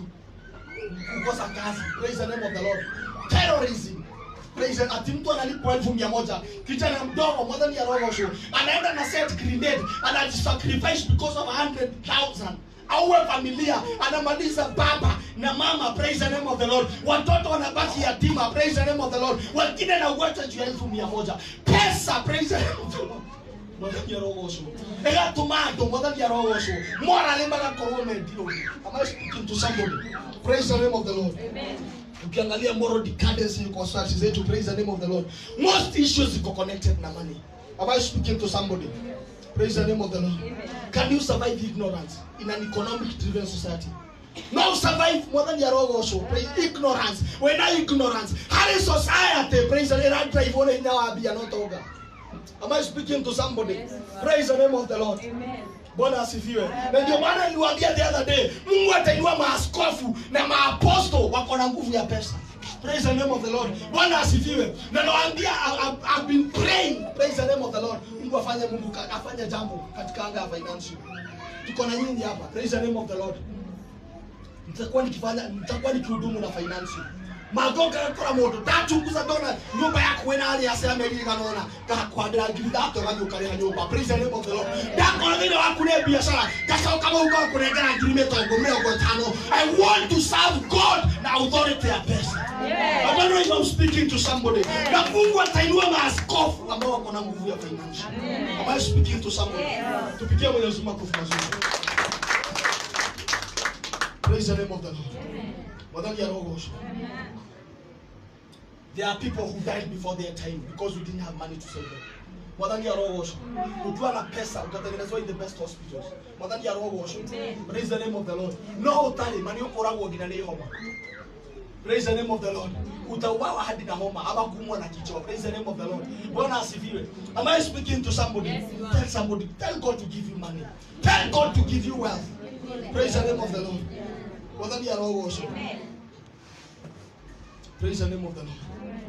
Kukosa kazi. Praise the name of the Lord. Terrorism. Praise the ati mtu analipwa elfu mia moja kijana mdogo mwadhani ya roho show anaenda na set grenade anajisacrifice because of 100,000 auwe familia anamaliza baba na mama praise the name of the lord watoto wanabaki yatima praise the name of the lord wengine na ugonjwa juu ya elfu mia moja pesa praise the name of the lord mwathani ya roho ũcio ĩgatũma andũ mwathani ya roho ũcio morally magakorwo mendirwo am I speaking to somebody praise the name of the lord ukiangalia moral decadence kwa society zetu praise the name of the lord most issues ziko connected na money am I speaking to somebody praise the name of the lord can you survive ignorance in an economic driven society no survive mwathani ya roho ũcio praise ignorance wena ignorance harĩ society praise the Lord drive one hinya wa mbia no tonga Am I speaking to somebody? Yes, sir. Praise the name of the Lord. Bwana asifiwe. Na ndio maana niliwaambia the other day, Mungu atainua maaskofu na maaposto wako na nguvu ya pesa. Praise the name of the Lord. Bwana asifiwe. Na nawaambia I- I- I've been praying. Praise the name of the Lord. Mungu afanye Mungu ka- afanye jambo katika anga ya financial. Tuko na nyinyi hapa. Praise the name of the Lord. nitakuwa nikifanya nitakuwa nikihudumu na finance magoka yakora mundu ndachunguza ndona nyumba yaku wina ari ase amerika nona ngakwandira ngiri thato ganyuka rĩa nyumba praise the name of the lord ndakora thĩinĩ waku nĩ biacara ngacoka mau ngakũnengera ngiri mĩtongo mĩrongo ĩtano i want to serve god na authority ya pesa I don't know if I'm speaking to somebody. Na Mungu atainua maaskofu ambao wako na nguvu ya financial. Am I speaking to somebody? Yes. Tupigie Mwenyezi Mungu makofi mazuri. Praise the name of the Lord. Mwadhani ya roho osho. There are people who died before their time because we didn't have money to save them. Mwadhani ya roho osho. Ukiwa na pesa utatengenezwa in the best hospitals. Mwadhani ya roho osho. Praise the name of the Lord. No utali mani ukoragwo nginya nĩ homa. Praise the name of the Lord. Utauawa hadi na homa ama kuumwa na kichwa. Praise the name of the Lord. Bwana asifiwe. Am I speaking to somebody? Yes, you are. Tell somebody. Tell God to give you money. Tell God to give you wealth. Praise the name of the Lord. Mwadhani ya roho osho. Praise the name of the Lord.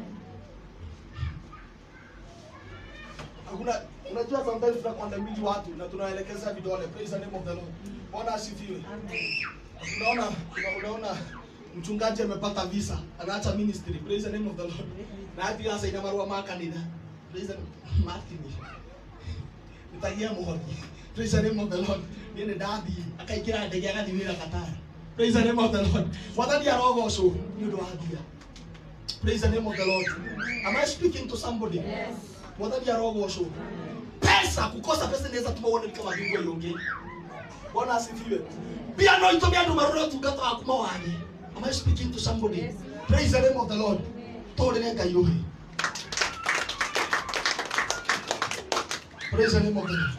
Hakuna unajua sometimes tunakwandamiji watu na tunaelekeza vidole. Praise the name of the Lord. Bwana asifiwe. Unaona una- unaona mchungaji amepata visa, anaacha ministry. Praise the name of the Lord. Na hadi sasa ina marua ma kanitha. Praise the Martin. Nitagia muhoni. Praise the name of the Lord. Niende ndathi akaikira ndege agathi wira Qatar. Praise the name of the Lord. Mwathani arogoco ni undu wa thia. Praise the name of the Lord. Am I speaking to somebody? Yes. Mwathani arogoco. Pesa kukosa pesa inaweza tuma uone kama mbingwa yonge. Bwana asifiwe. Pia no itume andu marore utungata waku mawage. Am I speaking to somebody? Yes. Praise the name of the Lord. tũrĩre ngai rũhĩ praise the name of the Lord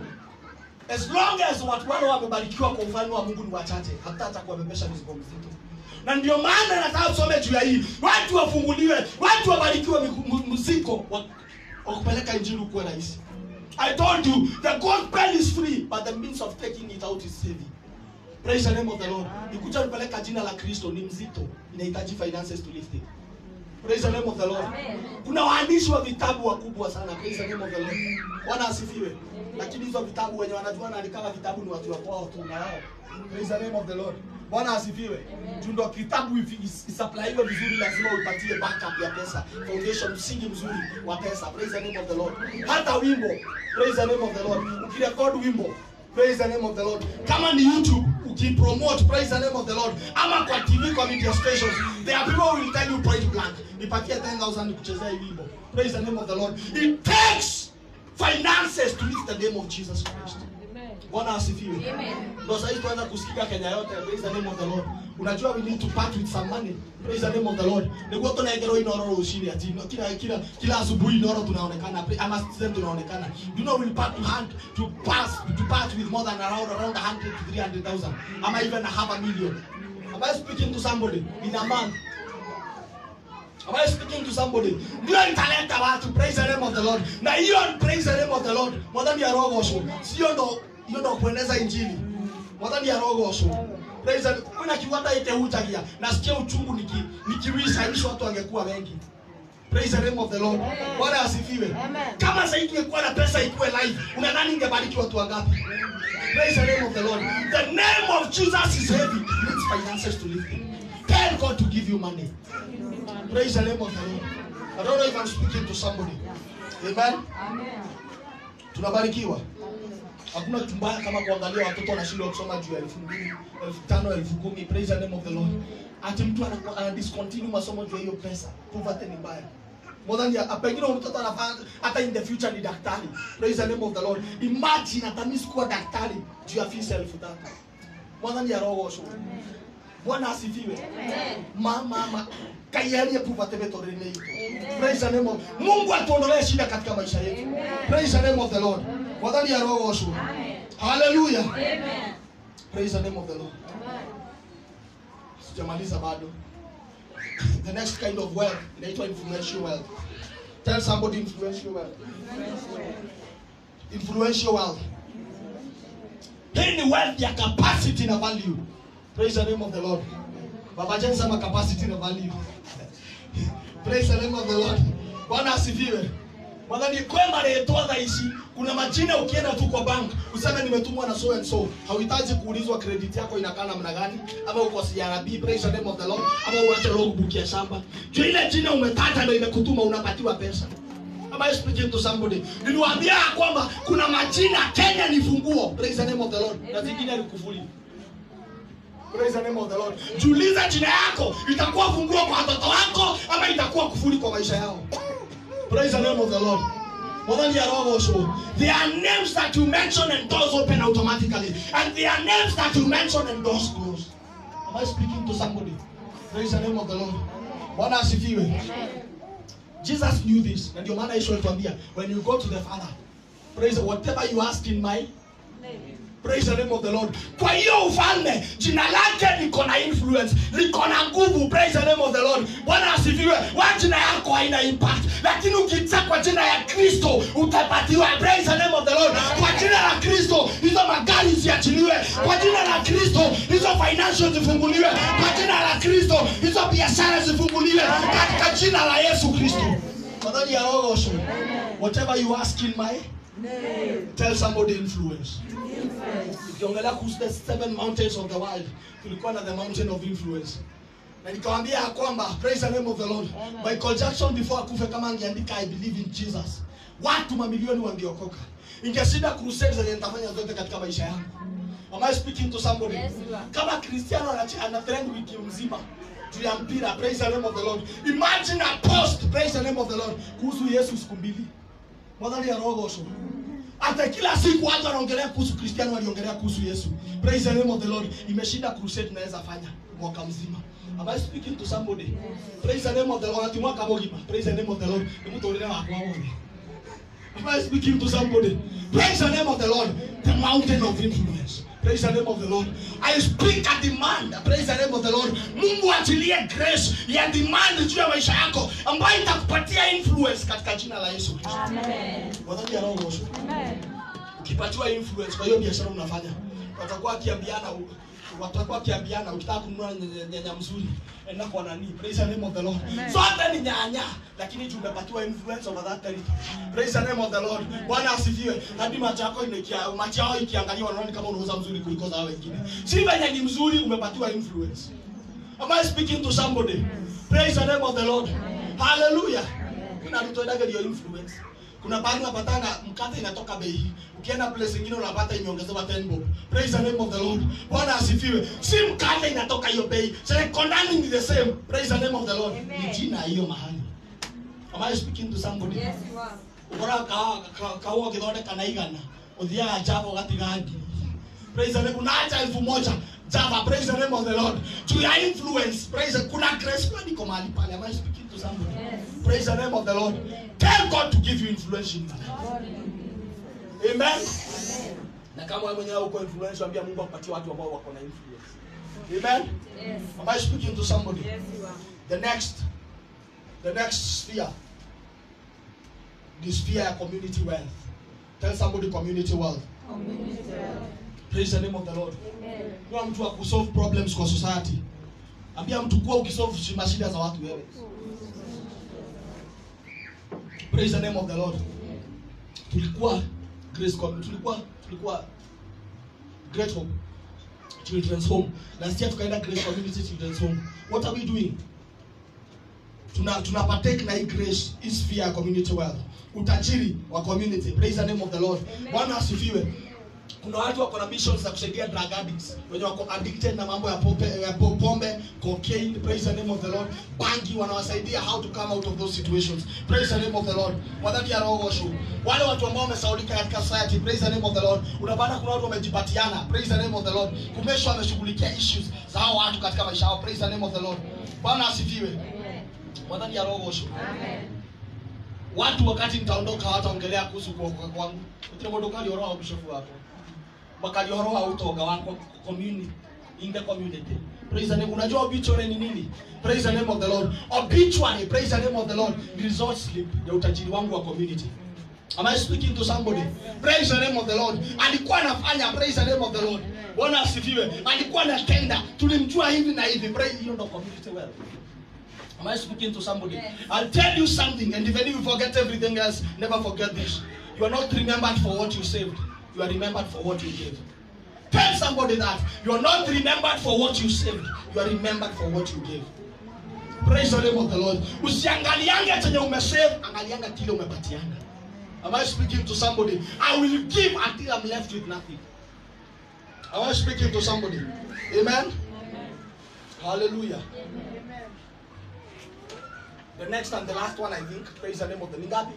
as long as watu wale wamebarikiwa kwa ufalme wa mungu ni wachache hatata kuwabebesha mizigo mzito na ndio maana nataka tusome juu ya hii watu wafunguliwe watu wabarikiwe miku- mu- mzigo wa wa kupeleka injili ukuwe rahisi i told you the gospel is free but the means of taking it out is heavy praise the name of the lord ikuja kupeleka jina la kristo ni mzito inahitaji finances to lift it praise the name of the lord kuna waandishi wa vitabu wakubwa sana praise the name of the lord bwana asifiwe lakini hizo vitabu wenye wanajua naandikanga vitabu ni watu wa kwao tu na wao praise the name of the lord bwana asifiwe juu ndo kitabu ifi- is- isaplaiwe vizuri lazima uipatie backup ya pesa foundation msingi mzuri wa pesa praise the name of the lord hata wimbo praise the name of the lord ukirekod wimbo praise the name of the lord kama ni youtube ukipromote praise the name of the lord ama kwa tv kwa media stations there are people who will tell you point blank nipatie 10000 nikuchezea hii wimbo praise the name of the lord it takes finances to lift the name of jesus christ bwana asifiwe ndo sahii tuanza kusikika kenya yote praise the name of the lord unajua we need to part with some money praise the name of the lord niguo tunaengerwo inoro rucini ati no, kila kila kila asubuhi inoro tunaonekana pra- ama citizen tunaonekana you know we'll part to hand to pass to part with more than around around 100 to 300000 ama even a half a million am i speaking to somebody in a month Am I speaking to somebody? Ndio italeta watu praise the name of the Lord. Na hiyo praise the name of the Lord. Mwadhani ya roho osho. Sio ndo hiyo ndo kueneza injili. Mwadhani ya roho osho. Praise the kuna kiwanda ite hutagia. Nasikia uchungu niki nikiwisha hizo watu wangekuwa wengi. Praise the name of the Lord. Bwana asifiwe. Kama sasa ingekuwa na pesa ikuwe live, unadhani ingebariki watu wangapi? Praise the name of the Lord. The name of Jesus is heavy. It needs finances to live it. Tell God to give you money. Praise the name of the Lord. I don't know if I'm speaking to somebody. Amen. Tunabarikiwa. Hakuna kitu mbaya kama kuangalia watoto wanashindwa kusoma juu ya elfu mbili, elfu tano, elfu kumi. Praise the name of the Lord. Ati mtu ana- ana discontinue masomo juu ya hiyo pesa. Poverty ni mbaya. More than ya, pengine huyu mtoto anafanya hata in the future ni daktari. Praise the name of the Lord. Imagine atamisi kuwa daktari juu ya fees elfu tatu. More than ya roho osho. Bwana asifiwe. Mama ma kayarie poverty betorene yetu. Praise the name of Mungu atuondolee shida katika maisha yetu. Praise the name of the Lord. Wadhani ya roho osho. Hallelujah. Praise the name of the Lord. Sijamaliza bado. The next kind of wealth inaitwa influential wealth. Tell somebody influential wealth. Influential wealth. Hii ni wealth ya capacity na value. Praise the name of the Lord. Baba Jen sema capacity na value. Praise the name of the Lord. Bwana asifiwe. Bwana ni kwema leetwa dhaishi. Kuna majina ukienda tu kwa bank useme nimetumwa na so and so. Hauhitaji kuulizwa credit yako inakaa namna gani ama uko CRB praise the name of the Lord ama uache logbook ya shamba. Juu ile jina umetata ndio imekutuma unapatiwa pesa. Am I speaking to somebody? Niliwaambia ya kwamba kuna majina Kenya ni funguo. Praise the name of the Lord. Na zingine ni kufuli. Praise the name of the Lord. Jiulize jina yako itakuwa funguo kwa watoto wako ama itakuwa kufuli kwa maisha yao. Praise the name of the Lord. Mwadhani ya roho osho. There are names that you mention and doors open automatically. And there are names that you mention and doors close. Am I speaking to somebody? Praise the name of the Lord. Bwana asifiwe. Jesus knew this. Na ndio maana Yesu alituambia when you go to the Father, praise whatever you ask in my Praise the name of the Lord. Kwa hiyo ufalme jina lake liko na influence, liko na nguvu. Praise the name of the Lord. Bwana asifiwe. Wa jina yako haina impact, lakini ukiita kwa jina ya Kristo utapatiwa. Praise the name of the Lord. Kwa jina la Kristo hizo magari ziachiliwe. Kwa jina la Kristo hizo financial zifunguliwe. Kwa jina la Kristo hizo biashara zifunguliwe katika jina la Yesu Kristo. Madhani ya roho osho. Whatever you ask in my tell somebody influence ukiongelea kuhusu the seven mountains of the world tulikuwa na the mountain of influence na nikawambia ya kwamba praise the name of the lord michael jackson before akufe kama angeandika i believe in jesus watu mamilioni wangeokoka ingeshinda crusade zenye nitafanya zote katika maisha yangu am i speaking to somebody Yes, you are. kama cristiano anache- ana trend wiki mzima juu ya mpira praise the name of the lord imagine a post praise the name of the lord kuhusu yesu siku mbili mwadhali ya roho osho hata kila siku watu wanaongelea kuhusu kristiano waliongelea kuhusu yesu praise the name of the lord imeshinda crusade tunaweza fanya mwaka mzima Am I speaking to somebody? Praise the name of the Lord. Ati mwaka mogima. Praise the name of the Lord. Ni mtu ulile wakwa wone. Am I speaking to somebody? Praise the name of the Lord. The mountain of influence. Praise the name of the Lord. I speak a demand. Praise the name of the Lord. Mungu achilie grace ya demand juu ya maisha yako ambayo itakupatia influence katika jina la Yesu Kristo. Amen. Wadhani ya roho Yesu. Amen. Ukipatiwa influence kwa hiyo biashara unafanya, watakuwa wakiambiana watakuwa wakiambiana ukitaka kununua nyanya- nyanya mzuri enda kwa nani praise the name of the lord Amen. zote ni nyanya lakini juu umepatiwa influence over that territory praise the name of the lord bwana asifiwe hadi macho yako inakia macho yao ikiangalia wanaona kama unauza mzuri kuliko za hao wengine si venye ni mzuri umepatiwa influence am i speaking to somebody praise the name of the lord hallelujah unatutoedaga ndio influence kuna pahali unapatanga mkate inatoka bei ukienda place ingine unapata imeongezewa 10 bob praise the name of the lord bwana asifiwe si mkate inatoka hiyo bei sekondani ni the same praise the name of the lord ni jina ya hiyo mahali am i speaking to somebody Yes, you are. ukora kaua githondeka na igana uthiaga java ũgatiga ngiri praise the name unaacha elfu moja java praise the name of the lord juu ya influence praise the, kuna grace fulani iko mahali pale am i speaking to somebody Yes. praise the name of the lord tell god to give you influence in your life amen na kama wewe mwenyewe uko influence ambia mungu akupatie watu ambao wako na influence amen Yes. am i speaking to somebody Yes, you are. the next the next sphere the sphere ya community wealth tell somebody community wealth Community wealth. praise the name of the lord Amen. kuwa mtu wa kusolve problems kwa society ambia mtu kuwa ukisolve shi- mashida za watu wewe praise the name of the lord tulikuwa grace Com- tulikuwa tulikuwa great hope children's home last year tukaenda grace community children's home what are we doing tuna tuna partake na hii grace hii sphere ya community wealth utajiri wa community praise the name of the lord Amen. bwana asifiwe kuna watu wako na missions za kusaidia drug addicts wenye wako addicted na mambo ya pombe, ya po- pombe cocaine praise the name of the lord bangi wanawasaidia how to come out of those situations praise the name of the lord wadhani ya roho washu wale watu ambao wamesaulika katika society praise the name of the lord unapata kuna watu wamejipatiana praise the name of the lord kumesha wameshughulikia issues za hao watu katika maisha yao praise the name of the lord bwana asifiwe Amen. wadhani ya roho washu Amen. watu wakati nitaondoka hawataongelea kuhusu kuokoka kwangu utire mundu ukarioroa bishofu wako wakalioroa utoga wako community in the community praise the name unajua obituary ni nini praise the name of the lord obituary praise the name of the lord ni result slip ya utajiri wangu wa community Am I speaking to somebody? Praise the name of the Lord. Alikuwa anafanya praise the name of the Lord. Bwana asifiwe. Alikuwa anatenda. Tulimjua hivi na hivi. Praise hiyo ndo community wealth. Am I speaking to somebody? Yes. I'll tell you something, and even if you forget everything else, never forget this. You are not remembered for what you saved, you are remembered for what you gave. Tell somebody that you are not remembered for what you saved, you are remembered for what you gave. Praise the name of the Lord. Usiangaliange chenye umesave, angalianga kile umepatiana. Am I speaking to somebody? I will give until I'm left with nothing. Am I speaking to somebody? Amen. Hallelujah. The next and the last one, I think, praise the name of the Ningapi.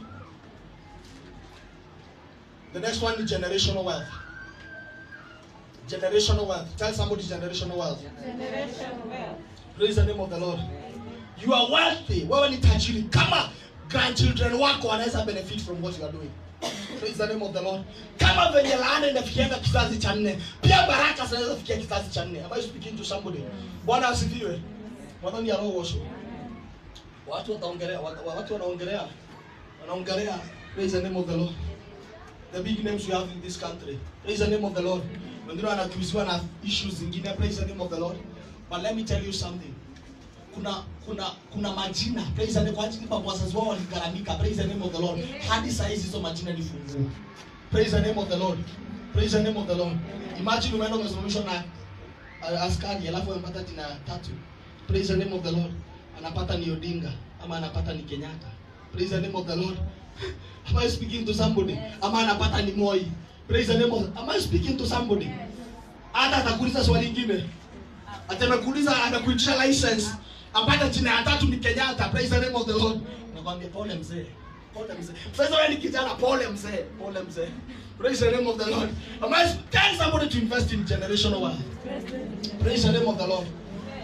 The next one is generational wealth. Generational wealth. Tell somebody generational wealth. Generation wealth. Praise the name of the Lord. You are wealthy. Wewe ni tajiri. Kama grandchildren wako wanaweza benefit from what you are doing. Praise the name of the Lord. Kama venye laana inafikianga kizazi cha nne, pia baraka zinaweza fikia kizazi cha nne. Am I speaking to somebody? Bwana asifiwe. Mwadhani ya roho washo. Watu wataongelea, wat- watu wanaongelea, wanaongelea. Praise the name of the Lord. The big names we have in this country. Praise the name of the Lord. Wengine wanakiuziwa na issues zingine. Praise the name of the Lord. But let me tell you something. Kuna kuna kuna majina. Praise the name kwa ajili kwa wazazi wao waligharamika. Praise the name of the Lord. Hadi saa hizi hizo majina ni funguo. Praise the name of the Lord. Praise the name of the Lord. Imagine umeenda umesimamishwa na uh, askari alafu amepata jina tatu. Praise the name of the Lord. Anapata ni Odinga ama anapata ni Kenyatta. Praise the name of the Lord. Am I speaking to somebody? Ama anapata ni Moi. Praise the name of Am I speaking to somebody? Hata atakuuliza swali lingine. Atamekuuliza amekuitisha license. Apata jina ya tatu ni Kenyatta. Praise the name of the Lord. Nakwambia pole mzee. Pole mzee. Sasa wewe ni kijana pole mzee. Pole mzee. Praise the name of the Lord. Am I tell somebody to invest in generational wealth? Praise the name of the Lord.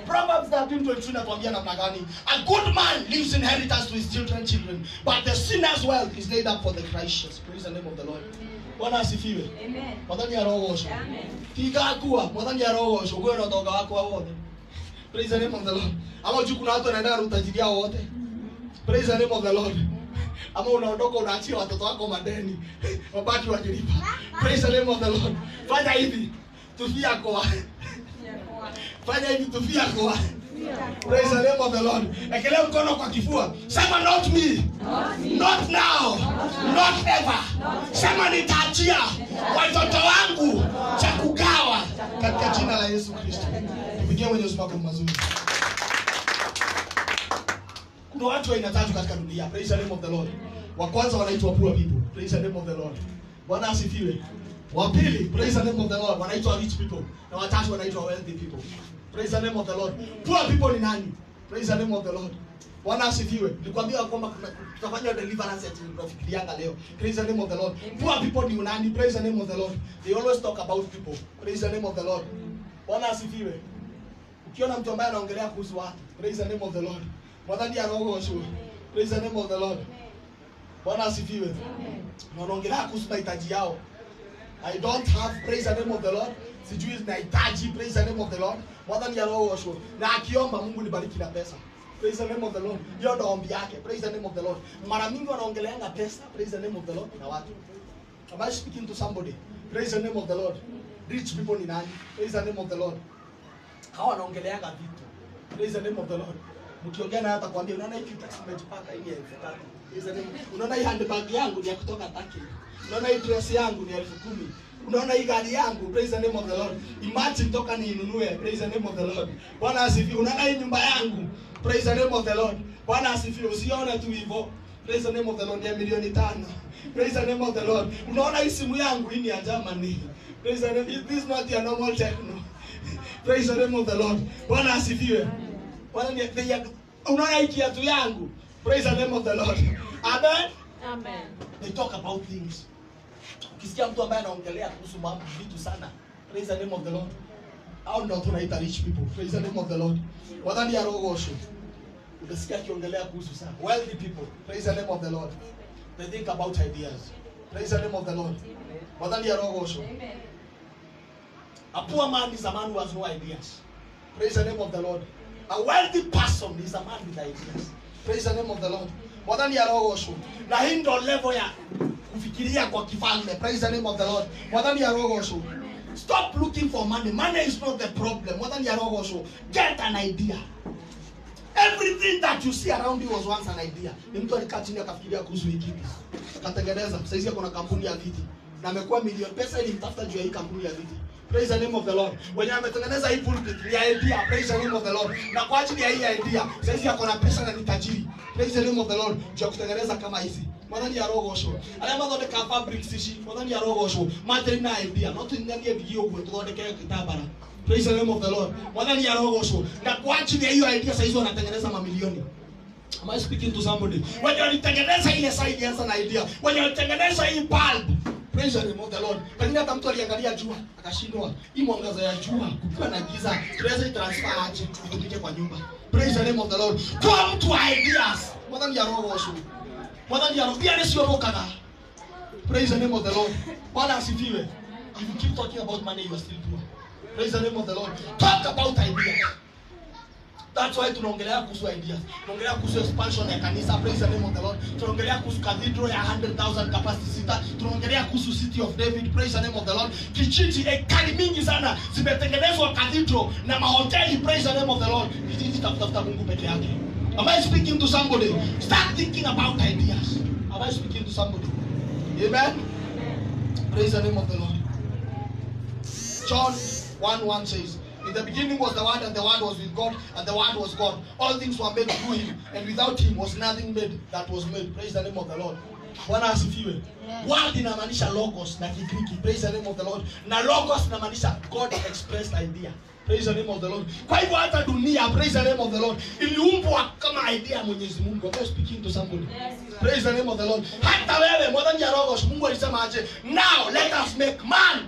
Proverbs 13:22 inatuambia namna gani? A good man leaves inheritance to his children children, but the sinner's wealth is laid up for the righteous. Praise the name of the Lord. Bwana asifiwe. Amen. Mwathani arogocwo. Amen. Tigakua, mwathani arogocwo. Gwe na thonga wakwa wothe. Praise the name of the Lord. Ama juu kuna watu wanaenda utajiri yao wote. Praise the name of the Lord. Ama unaondoka unaachia watoto wako madeni. Wabaki wakilipa. Praise the name of the Lord. Fanya hivi. Tufia kwa. Fanya hivi tufia kwa. Praise the name of the Lord. Ekelea mkono kwa kifua. Sema not me. Not now. Not ever. Sema nitaachia watoto wangu cha kugawa katika jina la Yesu Kristo. Tupigie Mwenyezi Mungu mazuri. Kuna watu wa aina tatu katika dunia. Praise the name of the Lord. Wa kwanza wanaitwa poor people. Praise the name of the Lord. Bwana asifiwe. Wa pili, praise the name of the Lord, wanaitwa rich people. Na watatu wanaitwa wealthy people. Praise the name of the Lord. Poor people ni nani? Praise the name of the Lord. Bwana asifiwe. Nilikwambia kwamba kuna- tutafanya deliverance at tunafikirianga leo. Praise the name of the Lord. Poor people ni nani? Praise the name of the Lord. They always talk about people. Praise the name of the Lord. Bwana asifiwe. Ukiona mtu ambaye anaongelea kuhusu watu, praise the name of the Lord. Mwadhani anaogosho. Praise the name of the Lord. Bwana asifiwe. Na wanaongelea kuhusu mahitaji yao. I don't have praise the name of the Lord. Sijui nahitaji praise the name of the Lord. Mwadhani anaogosho. Na akiomba Mungu nibariki na pesa. Praise the name of the Lord. Hiyo ndo ombi yake. Praise the name of the Lord. Mara mingi wanaongeleanga pesa, praise the name of the Lord na watu. Am I speaking to somebody? Praise the name of the Lord. Rich people ni nani? Praise the name of the Lord. Hawa wanaongeleanga vitu. Praise the name of the Lord. Mkiongea naye atakwambia unaona hii kitu nimejipaka hii ni elfu tatu. Praise the name. Unaona hii handbag yangu ni ya kutoka Turkey. Unaona hii dress yangu ni elfu kumi. Unaona hii gari yangu, praise the name of the Lord. Imagine toka niinunue, praise the name of the Lord. Bwana asifiwe. Unaona hii nyumba yangu, praise the name of the Lord. Bwana asifiwe. Usione tu hivyo. Praise the name of the Lord. Ni ya milioni tano. Praise the name of the Lord. Unaona hii simu yangu hii ni ya Germany. Praise the name. This is not your normal techno. Praise the name of the Lord. Bwana asifiwe. Bwana ni bei ya unaona hii kiatu yangu. Praise the name of the Lord. Amen. Amen. They talk about things. Ukisikia mtu ambaye anaongelea kuhusu mambo vitu sana. Praise the name of the Lord. Au ndio tunaita rich people. Praise the name of the Lord. Wadhani ya rogosho. Utasikia akiongelea kuhusu sana. Wealthy people. Praise the name of the Lord. They think about ideas. Praise the name of the Lord. Wadhani ya rogosho. Amen. A poor man is a man who has no ideas. Praise the name of the Lord. A wealthy person is a man with ideas. Praise the name of the Lord. Mwadhani ya roho osho. Na hii ndo level ya kufikiria kwa kifalme. Praise the name of the Lord. Mwadhani ya roho osho. Stop looking for money. Money is not the problem. Mwadhani ya roho osho. Get an idea. Everything that you see around you was once an idea. Ni mtu alikaa chini akafikiria kuhusu hii kitu. Akatengeneza. Sasa hizi kuna kampuni ya viti. Na amekuwa milioni pesa ilimtafuta juu ya hii kampuni ya viti. Praise the name of the Lord. Wenye ametengeneza hii pulpit ni ya idea. Praise the name of the Lord. Na kwa ajili ya hii idea, sasa hizi ako na pesa na ni tajiri. Praise the name of the Lord. Juu ya kutengeneza kama hizi. Mwathani ya rogocwo arĩa mathondeka fabrics ici mwathani ya rogocwo matarĩ na idea no tũnyanie bigi ũguo tũthondeke gĩtambara praise the name of the lord mwathani ya rogocwo na kwa ajili ya hiyo idea saizi wanatengeneza mamilioni Am I speaking to somebody? Wenye walitengeneza ile saa ilianza na idea. Wenye walitengeneza hii bulb. Praise the name of the Lord. Pengine hata mtu aliangalia jua akashindwa. Hii mwangaza ya jua kukiwa na giza, tunaweza transfer aje itumike kwa nyumba. Praise the name of the Lord. Kwa mtu wa ideas. Mwathani ya roho osho. Mwathani ya roho pia nĩcio ũkaga. Praise the name of the Lord. Bwana asifiwe. If you keep talking about money, you are still poor. Praise the name of the Lord. Talk about ideas. That's why tunaongelea kuhusu ideas. Tunaongelea kuhusu expansion ya kanisa. Praise the name of the Lord. Tunaongelea kuhusu cathedral ya 100,000 capacity sita. Tunaongelea kuhusu city of David. Praise the name of the Lord. Kijiji ekari mingi sana zimetengenezwa cathedral na mahoteli. Praise the name of the Lord. Kijiji takutafuta Mungu peke yake. Am I speaking to somebody? Start thinking about ideas. Am I speaking to somebody? Amen. Praise the name of the Lord. John 1 1 says, In the beginning was the Word, and the Word was with God, and the Word was God. All things were made through Him, and without Him was nothing made that was made. Praise the name of the Lord. Bwana asifiwe. Word inamaanisha logos na Kigiriki. Praise the name of the Lord. Na logos inamaanisha God expressed idea. Praise the name of the Lord. Kwa hivyo hata dunia, praise the name of the Lord, iliumbwa kama idea ya Mwenyezi Mungu. Am I speaking to somebody? Praise the name of the Lord. Hata wewe mwadhani ya logos, Mungu alisema aje? Now let us make man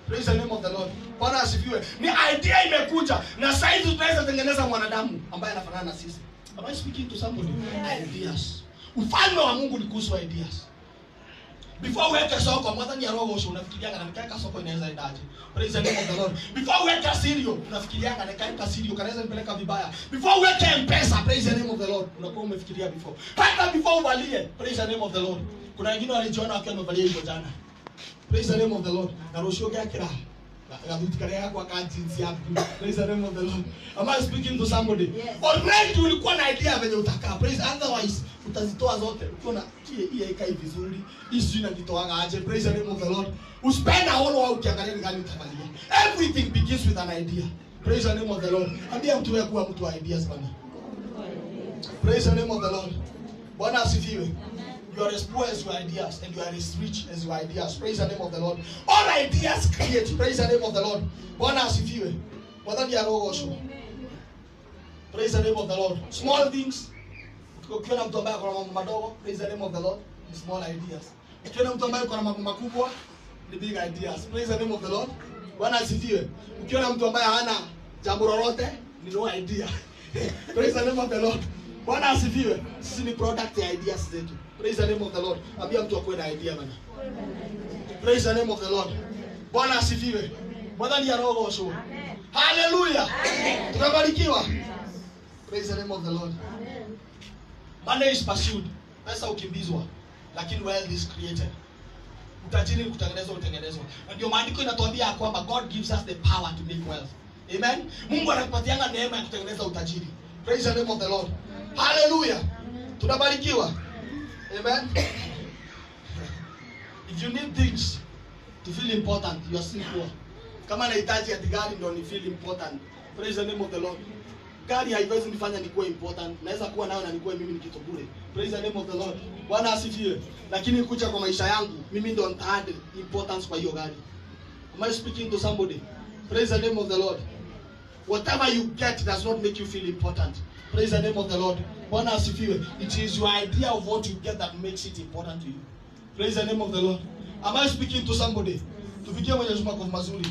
praise the name of the lord bwana asifiwe ni idea imekuja na saizi tunaweza tengeneza mwanadamu ambaye anafanana na sisi am i speaking to somebody ideas ufalme wa mungu ni kuhusu ideas before uweke soko mwadhani ya roho usho unafikirianga nikaweka soko inaweza endaje praise the name of the lord before uweke sirio unafikirianga nikaweka sirio kanaweza nipeleka vibaya before uweke mpesa praise the name of the lord unakuwa umefikiria before hata before uvalie praise the name of the lord kuna wengine walijiona wakiwa wamevalia hivyo jana praise the name of the lord na rũciũ gĩakĩra gathuti karĩa gakwa ka jeans yaku praise the name of the lord am i speaking to somebody Yes. already ulikuwa na idea venye utakaa praise otherwise utazitoa zote ukiona hii hii haikai vizuri hii sijui najitoaga aje praise the name of the lord uspend a whole while ukiangalia ni gani utavalia everything begins with an idea praise the name of the lord ambia mtu wewe kuwa mtu wa ideas bana praise the name of the lord bwana asifiwe You are as poor as your ideas, and you are as rich as your ideas. Praise the name of the Lord. All ideas create. Praise the name of the Lord. Bwana asifiwe. Bwana ndiye arogoshwa. Praise the name of the Lord. Small things. Ukiona mtu ambaye akona mambo madogo, praise the name of the Lord. Ni small ideas. Ukiona mtu ambaye akona mambo makubwa, ni big ideas. Praise the name of the Lord. Bwana asifiwe. Ukiona mtu ambaye hana jambo lolote, ni no idea. praise the name of the Lord. Bwana asifiwe. Sisi ni product ya ideas zetu. Praise the name of the Lord. Ambia mtu akuwe na idea bana. Praise the name of the Lord. Bwana asifiwe. Bwana ndiye arogoshwa. Hallelujah. Tunabarikiwa. Praise the name of the Lord. Money is pursued. Pesa ukimbizwa. Lakini wealth is created. Utajiri kutengenezwa utengenezwa. Na ndio maandiko inatuambia ya kwamba God gives us the power to make wealth. Amen. Mungu anakupatianga neema ya kutengeneza utajiri. Praise the name of the Lord. Hallelujah. Tunabarikiwa. Amen. If you need things to feel important, you are still poor. Kama nahitaji ati gari ndio ni feel important. Praise the name of the Lord. Gari haiwezi nifanya nikuwe important. Naweza kuwa nayo na nikuwe mimi ni kitu bure. Praise the name of the Lord. Bwana asifiwe. Lakini kuja kwa maisha yangu, mimi ndo nita importance kwa hiyo gari. Am I speaking to somebody? Praise the name of the Lord. Whatever you get does not make you feel important. Praise the name of the Lord. Bwana asifiwe. It is your idea of what you get that makes it important to you. Praise the name of the Lord. Am I speaking to somebody? Tupigie Mwenyezi Mungu makofi mazuri.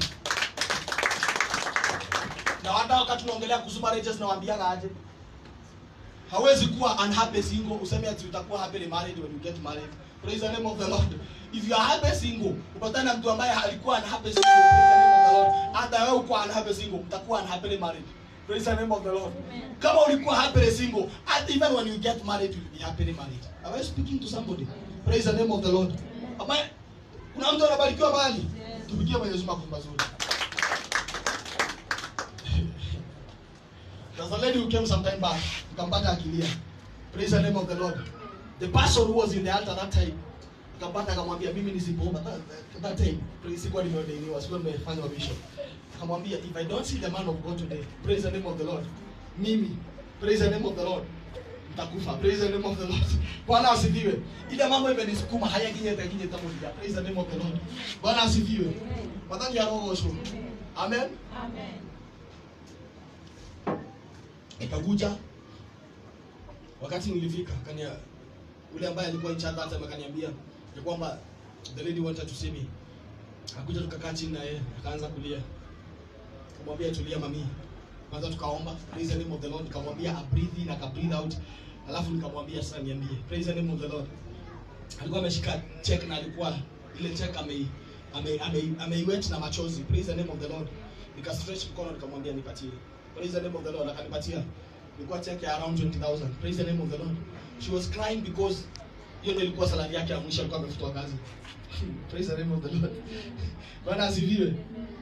Na hata wakati tunaongelea kuhusu marriages nawaambiaga aje? Hawezi kuwa unhappy single useme ati utakuwa happily married when you get married. Praise the name of the Lord. If you are happy single, upatane na mtu ambaye alikuwa unhappy single, praise the name of the Lord. Hata wewe uko unhappy single, mtakuwa unhappily married. Praise the name of the Lord. Kama ulikuwa happily single, at even when you get married, you'll be happily married. Am I speaking to somebody? Praise the name of the Lord. Am I, kuna mtu anabarikiwa mahali? Tupigie Mwenyezi Mungu makofi mazuri. There's a lady who came some time back, tukampata akilia. Praise the name of the Lord. The person who was in the altar that time, tukampata akamwambia mimi nisipoomba that, that, that time, praise sikuwa nimeordainiwa, sikuwa nimefanya bishop. Akamwambia if I don't see the man of God today, praise the name of the Lord. Mimi, praise the name of the Lord. Nitakufa. Praise the name of the Lord. Bwana asifiwe. Ile mambo imenisukuma haya kinye kinye tamoja. Praise the name of the Lord. Bwana asifiwe. Madhani ya roho shu. Amen. Amen. Nikakuja wakati nilifika kania ule ambaye alikuwa in charge hata akaniambia ya kwamba the lady wanted to see me. Akakuja tukakaa chini na yeye akaanza kulia. Kamwambia tulia mami. Kwanza tukaomba praise the name of the Lord, nikamwambia a breathe in aka breathe out. Alafu nikamwambia sasa niambie praise the name of the Lord. Alikuwa ameshika check na alikuwa ile check ame ame ame ameiwet na machozi. Praise the name of the Lord. Nika stretch mkono nikamwambia nipatie. Praise the name of the Lord. Akanipatia. Ilikuwa check ya around 20000. Praise the name of the Lord. She was crying because hiyo ndio ilikuwa salary yake ya mwisho alikuwa amefutwa kazi. Praise the name of the Lord. Bwana asifiwe.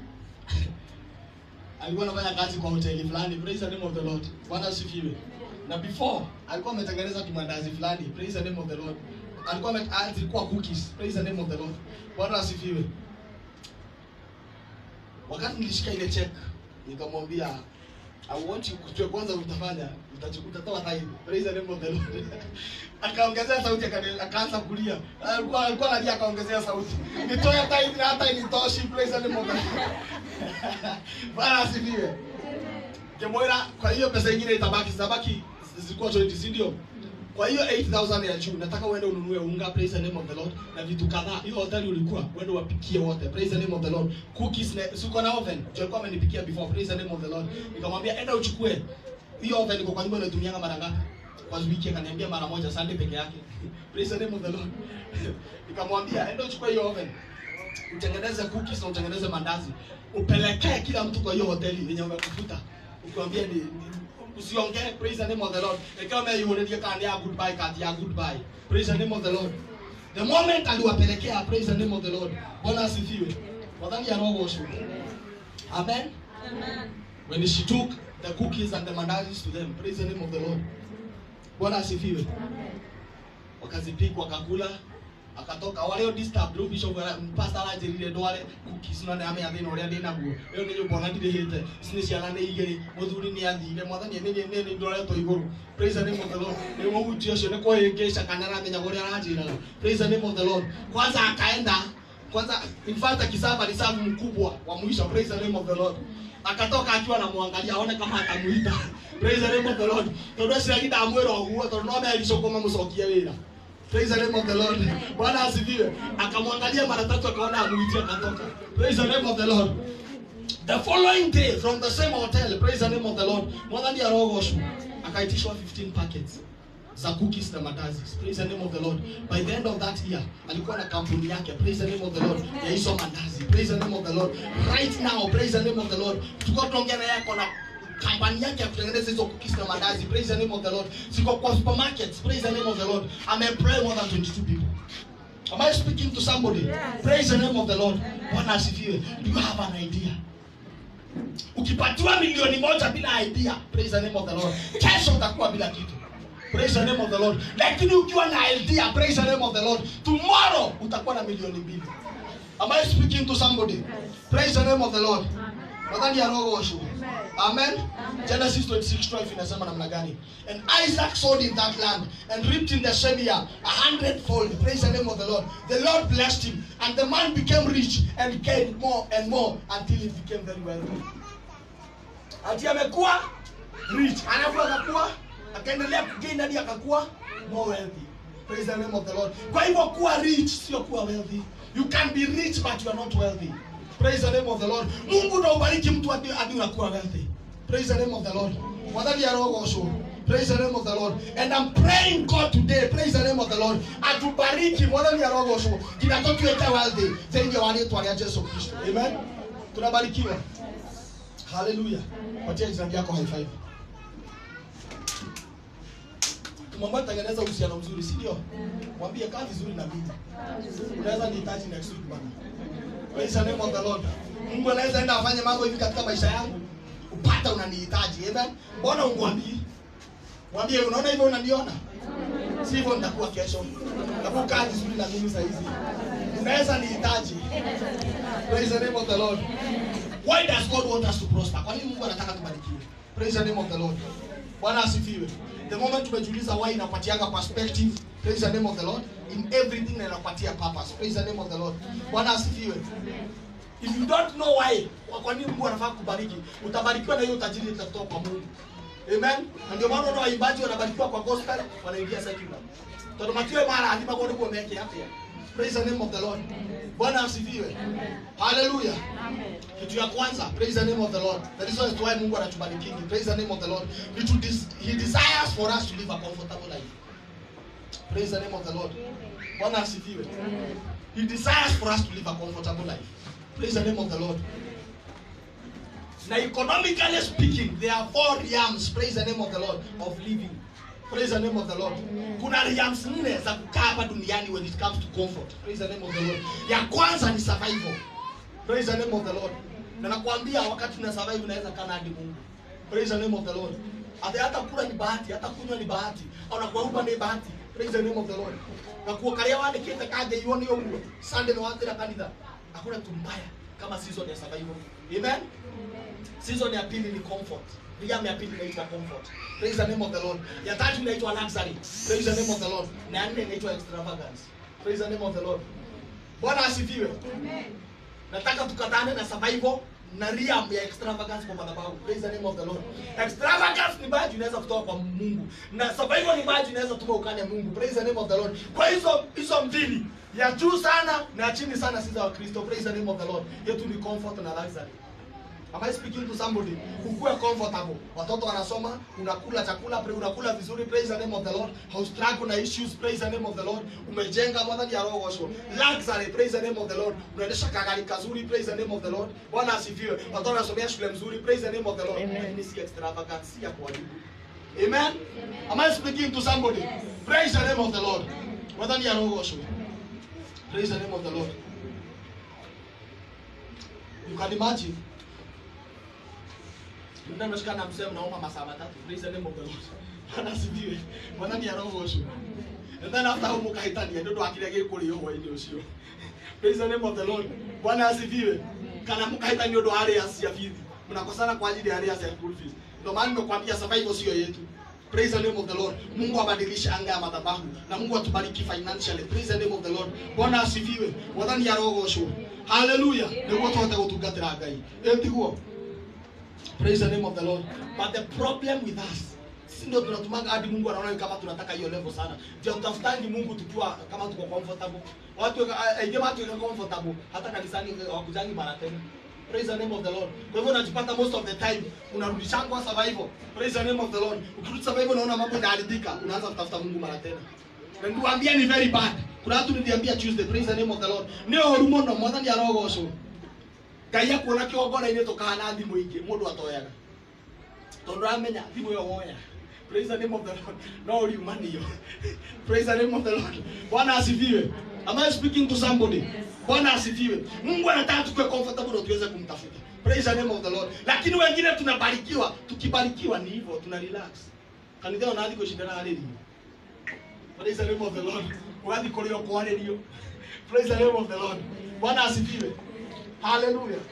alikuwa anafanya kazi kwa hoteli fulani praise the name of the lord bwana asifiwe na before alikuwa ametengeneza kimandazi fulani praise the name of the lord alikuwa ame- ah, zilikuwa cookies praise the name of the lord bwana asifiwe wakati nilishika ile check nikamwambia I want you kujua kwanza utafanya utachu- utatoa time praise the name of the lord akaongezea sauti akani- akaanza kulia alikuwa alikuwa analia akaongezea sauti nitoe time na hata initoshi praise the name of the lord bwana asifiwe Kemwera, kwa hiyo pesa ingine itabaki zitabaki zilikuwa 20 si ndio? kwa hiyo 8000 ya juu nataka uende ununue unga praise the name of the lord na vitu kadhaa hiyo hoteli ulikuwa uende wapikie wote praise the name of the lord cookies na siko na oven jo alikuwa amenipikia before praise the name of the lord nikamwambia enda uchukue hiyo oven iko kwa nyumba unatumianga mara ngapi kwa wiki akaniambia mara moja sunday peke yake praise the name of the lord nikamwambia enda uchukue hiyo oven utengeneze cookies na utengeneze mandazi upelekee kila mtu kwa hiyo hoteli yenye umekufuta ukiwambia ni, ni usiongee praise the name of the lord ikiwa umeiulilia kandi ya goodbye kati ya goodbye praise the name of the lord the moment aliwapelekea praise the name of the lord bwana asifiwe wadhani ya roho osho amen Amen. when she took the cookies and the mandazis to them praise the name of the lord bwana asifiwe wakazipika wakakula akatoka wale disturb rĩu bishop ara- pastor aranjĩrire ndware cookies no nĩamenya thĩna ũrĩa ndĩ naguo ĩyo nĩ nyũmba ona ndirĩhĩte ici nĩ ciana nĩ igĩrĩ mũthuri nĩ athire mwathani nĩ nĩ nĩ ndoretwo igũrũ praise the name of the lord nĩ mũhuti ũcio nĩ kũhĩngĩca kana aramenyaga ũrĩa aranjĩraga praise the name of the lord kwanza akaenda kwanza in fact akisaba ni sabu mkubwa wa mwisho praise the name of the lord akatoka akiwa anamwangalia aone kama atamuita praise the name of the lord tondũ acio agida amwĩra ũguo tondũ no melicokoma mũcokie wĩra praise the name of the lord bwana asifiwe akamwangalia mara tatu akaona amuitie akatoka praise the name of the lord the following day from the same hotel praise the name of the lord mwathani arogoshwo akaitishwa 15 packets za cookies na mandazi praise the name of the lord by the end of that year alikuwa na kampuni yake praise the name of the lord ya hizo mandazi praise the name of the lord right now praise the name of the lord tuko tuongea na yako na kampani yake ya kutengeneza hizo cookies na mandazi praise the name of the lord ziko kwa supermarkets praise the name of the lord ameemploy more than 22 people am i speaking to somebody Yes. praise the name of the lord bwana asifiwe do you have an idea ukipatiwa milioni moja bila idea praise the name of the lord kesho utakuwa bila kitu praise the name of the lord lakini ukiwa na idea praise the name of the lord tomorrow utakuwa na milioni mbili am i speaking to somebody praise the name of the lord nadhani ya roho washu amen genesis 26:12 inasema namna gani and isaac sowed in that land and reaped in the same year a hundredfold praise the name of the lord the lord blessed him and the man became rich and gained more and more until he became very wealthy ati amekuwa rich alafu akakuwa akaendelea kugain hadi akakuwa more wealthy praise the name of the lord kwa hivyo kuwa rich sio kuwa wealthy you can be rich but you are not wealthy praise the name of the lord mungu ndo ubariki mtu hadi hadi unakuwa wealthy praise the name of the lord wadhani ya roho osho praise the name of the lord and i'm praying god today praise the name of the lord atubariki mwadhani ya roho osho kinatotuete wealthy thĩinĩ wa rĩtwa rĩa jesu kristo amen tunabarikiwa haleluya patia jirani yako high five tumwambie tengeneza uhusiano mzuri si ndio mwambie kaa vizuri na mimi unaweza nihitaji next week bana praise the name of the lord mungu anaweza enda afanye mambo hivi katika maisha yangu upata unanihitaji amen mbona ungwambii mwambie unaona hivyo unaniona si hivyo nitakuwa kesho nakuwa kaa vizuri na mimi saa hizi unaweza nihitaji praise the name of the lord why does god want us to prosper kwa nini mungu anataka tubarikiwe praise the name of the lord bwana asifiwe the moment tumejiuliza why inapatianga perspective praise the name of the lord in everything na inapatia purpose praise the name of the lord bwana asifiwe if you don't know why kwa- kwa nini mungu anafaa kubariki utabarikiwa na hiyo utajiri itatoka kwa mungu amen na ndio maana unaona waimbaji wanabarikiwa kwa gospel wanaingia secular tondå matiå mara athima gå nä guo meke atä praise the name of the lord bwana asifiwe haleluya kitu ya kwanza praise the name of the lord the reason as to why mungu anatubarikingi praise the name of the lord ni to des he desires for us to live a comfortable life praise the name of the lord bwana asifiwe he desires for us to live a comfortable life praise the name of the lord now economically speaking there are four realms praise the name of the lord of living praise the name of the lord kuna realms nne za kukaa hapa duniani when it comes to comfort praise the name of the lord ya kwanza ni survival praise the name of the lord na nakwambia wakati una survive unaweza kana hadi mungu praise the name of the lord Ate hata kula ni bahati hata kunywa ni bahati au na kuomba ni bahati praise the name of the lord na kuokaria wandikite kaje ione ũguo sunday ni wathira kanitha hakuna kitu mbaya kama season ya survival amen season ya pili ni comfort Realm ya pili inaitwa comfort praise the name of the lord ya tatu inaitwa luxury praise the name of the lord na ya nne inaitwa extravagance praise the name of the lord bwana asifiwe nataka tukatane na survival na ria ya extravagance kwa madhabahu praise the name of the lord extravagance ni baadhi inaweza kutoka kwa mungu na survival ni baadhi inaweza tuma ukane mungu praise the name of the lord kwa hizo hizo mbili ya juu sana na ya chini sana si za wakristo praise the name of the lord yetu ni comfort na luxury Am I speaking to somebody? Ukuwe comfortable. Watoto wanasoma, unakula chakula, pray, unakula vizuri, praise the name of the Lord. Haustruggle na issues, praise the name of the Lord. Umejenga mwadhani ya roho washo. Luxury, praise the name of the Lord. Unaendesha kagari kazuri, praise the name of the Lord. Bwana asifiwe. Watoto wanasomea shule mzuri, praise the name of the Lord. Lakini si extravagance, si ya kuharibu. Amen. Am I speaking to somebody? Praise the name of the Lord. Mwadhani ya roho washo. Praise the name of the Lord. You can imagine Mna mnashika na msemo naomba masaa matatu. Praise the name of the Lord. Bwana asifiwe. Bwana ni roho ucio. And then after huko kahitania ndio akile gä kå rä o hwainä å cio praise the name of the lord bwana asifiwe kana mkahitania ndio area cia bithi mnakosana kwa ajili ya area ya school fees ndio maana nimekwambia survival sio yetu praise the name of the lord mungu abadilishe anga ya madhabahu na mungu atubariki financially praise the name of the lord bwana asifiwe mwathani arogoshwo haleluya niguo tuhote gutungatira ngai etiguo praise the name of the lord but the problem with us sisi ndio tunatumaga hadi mungu anaona kama tunataka hiyo level sana ndio tutafutangi mungu tukiwa kama tuko comfortable watu aije watu wako comfortable hata kanisani hawakujangi mara tena praise the name of the lord kwa hivyo unajipata most of the time unarudishangwa survival praise the name of the lord ukirudi survival unaona mambo inaharibika unaanza kutafuta mungu mara tena na nikuambia ni very bad kuna watu niliambia tuesday praise the name of the lord ni horu muno mwathani arogocwo ngai akuona kĩgongona-inĩ tũkahana thimũ ingĩ mũndũ atoyaga tondũ amenya thimũ ĩyo woya praise the name of the lord no uliumanio praise the name of the lord bwana asifiwe am i speaking to somebody bwana asifiwe mungu anataka tukue comfortable ndio tuweze kumtafuta praise the name of the lord lakini wengine tunabarikiwa tukibarikiwa ni hivyo tuna relax kanitha ona athi kushindana harĩrio praise the name of the lord wathi kũrĩa kwarĩrio praise the name of the lord bwana asifiwe hallelujah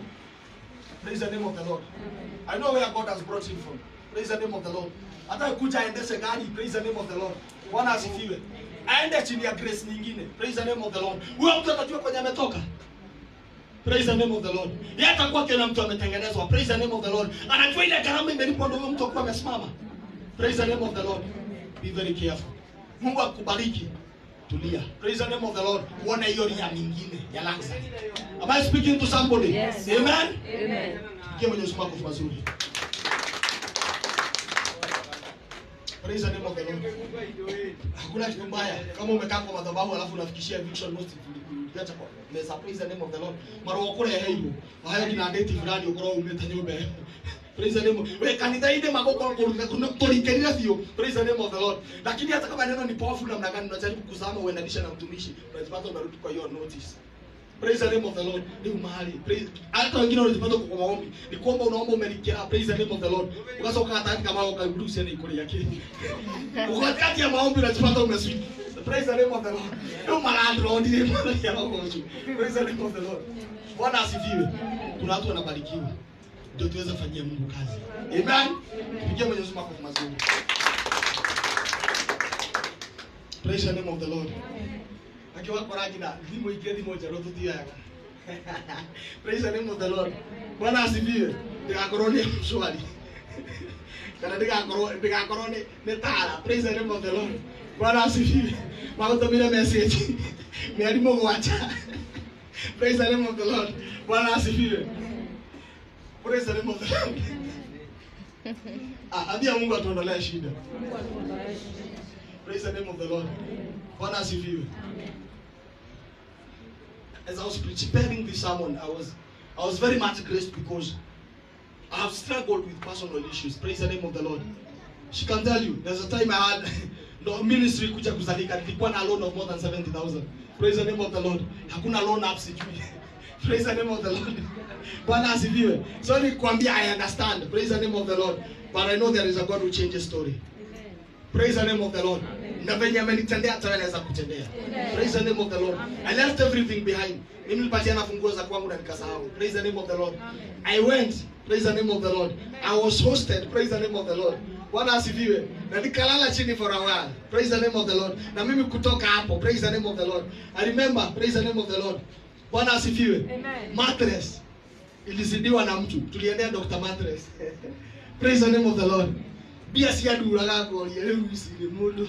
praise the name of the lord i know where god has brought him from praise the name of the lord hata kuja aendeshe gari praise the name of the lord bwana asifiwe aende chini ya grace nyingine praise the name of the lord huyo mtu atajua kwenye ametoka praise the name of the lord yeye atakuwa kila mtu ametengenezwa praise the name of the lord anajua ile gharama imelipwa ndio huyo mtu akuwa amesimama praise the name of the lord be very careful mungu akubariki tulia praise the name of the lord uone hiyo ria mingine ya luxury am i speaking to somebody Yes. amen Amen. Pigia Mwenyezi Mungu makofi mazuri. Praise the name of the Lord. Hakuna kitu mbaya kama umekaa kwa madhabahu alafu unafikishia eviction notice uliacha kwa meza. Praise the name of the Lord. Mara wakore heibo. Hayo kina date fulani ukoro umeta nyumba. Praise the name. of- We kanitha inde magoko kuruka kuna kulikelea thio. Praise the name of the Lord. Lakini hata kama neno ni powerful namna gani unajaribu kuzama uendanisha na mtumishi, unajipata unarudi kwa hiyo notice. Praise the name of the Lord. Ni mahali. Praise. Hata wengine wanajipata kwa maombi. Ni kuomba unaomba umelikira. Praise the name of the Lord. Ukasa ukata kama ukaruhusu ni kule yake. Uko katikati ya maombi unajipata umeswitch. Praise the name of the Lord. Ndio malandro ndiye mwana ya roho. Praise the name of the Lord. Bwana asifiwe. Kuna watu wanabarikiwa. Ndio tuweze kufanyia Mungu kazi. Amen. Pigia Mwenyezi Mungu makofi mazuri. Praise the name of the Lord. akiwa koragina thimå ingä thimå njerå tå tioyaga praise the name of the lord bwana asifiwe ndigakorwo nä mshwari kana ndigakorwo ndigakorwo nä nä tara praise the name of the lord bwana asifiwe magåtå mire message mĩeri må gwanja praise the name of the lord bwana asifiwe praise the name of the lord ah ambia mungu atuondolee shida praise the name of the lord bwana asifiwe as I was preparing this sermon, I was I was very much graced because I have struggled with personal issues. Praise the name of the Lord. She can tell you, there's a time I had no ministry kuja kuzalika, nilikuwa na loan of more than 70,000. Praise the name of the Lord. Hakuna loan app sijui. Praise the name of the Lord. Bwana asifiwe. So nikwambia I understand. Praise the name of the Lord. But I know there is a God who changes story. Praise the name of the Lord. Na venye amenitendea hata wewe anaweza kutendea. Praise the name of the Lord. I left everything behind. Mimi nilipatiana funguo za kwangu na nikasahau. Praise the name of the Lord. I went. Praise the name of the Lord. I was hosted. Praise the name of the Lord. Bwana asifiwe. Na nikalala chini for a while. Praise the name of the Lord. Na mimi kutoka hapo. Praise the name of the Lord. I remember. Praise the name of the Lord. Bwana asifiwe. Amen. Mattress. ilizidiwa na mtu tuliendea Dr. Mattress praise the name of the Lord bia cianduraga ngoria rĩu ici nĩ mũndũ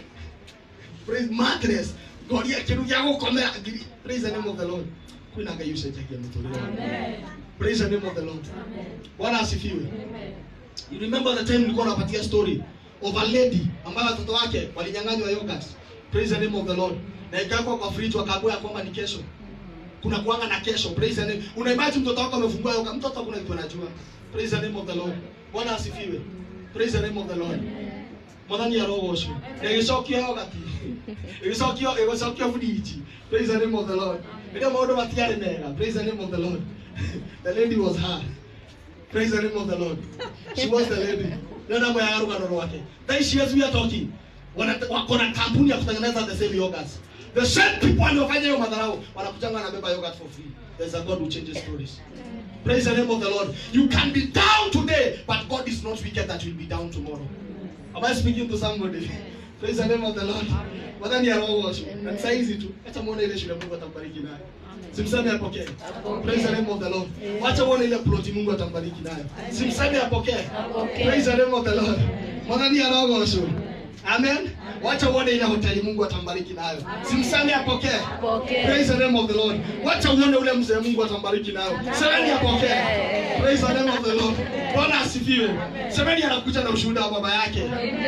praise mattress ngoria kĩndũ gĩa gũkomera ngiri praise the name of the Lord kwĩna ngai ũcenjagia mũtũrĩre wangu. Amen. praise the name of the Lord Amen. bwana asifiwe Amen. You remember the time nilikuwa napatia story of a lady ambayo watoto wake walinyang'anywa yogurt. Praise the name of the Lord. Na ikawekwa kwa fridge wakaambiwa ya kwamba ni kesho. Kuna kuanga na kesho. Praise the name. Una imagine mtoto wako amefungua yogurt. Mtoto hakuna kitu anajua. Praise the name of the Lord. Bwana asifiwe. Praise the name of the Lord. Mwathani arogocwo. Ĩgĩcokio yogurt. Ĩgĩcokio ĩgĩcokio fridge. Praise the name of the Lord. Ndio maũndũ matiarĩ mega. Praise the name of the Lord. The lady was her. Praise the name of the Lord. She was the lady. Ndio namba ya rugano rwake. That she as we are talking. Wana wako na kampuni ya kutengeneza the same yogurts. The same people waliofanya hiyo madharau wanakutanga na beba yogurt for free. There's a God who changes stories. Praise the name of the Lord. You can be down today, but God is not wicked that you'll be down tomorrow. Am I speaking to somebody? Praise the name of the Lord. Wadhani ya roho washu. Na saa hizi tu, acha muone ile shule Mungu atambariki nayo. Simseme apokee. Apokee. Praise the name of the Lord. Amen. Wacha muone ile ploti Mungu atambariki nayo. Simseme apokee. Apokee. Praise the name of the Lord. Mwadhani ya roho washu. Amen. Wacha uone ile hoteli Mungu atambariki nayo. Simseme apokee. Apokee. Praise the name of the Lord. Wacha uone ule mzee Mungu atambariki nayo. Semeni apokee. Praise the name of the Lord. Bwana asifiwe. Semeni anakuja na ushuhuda wa baba yake.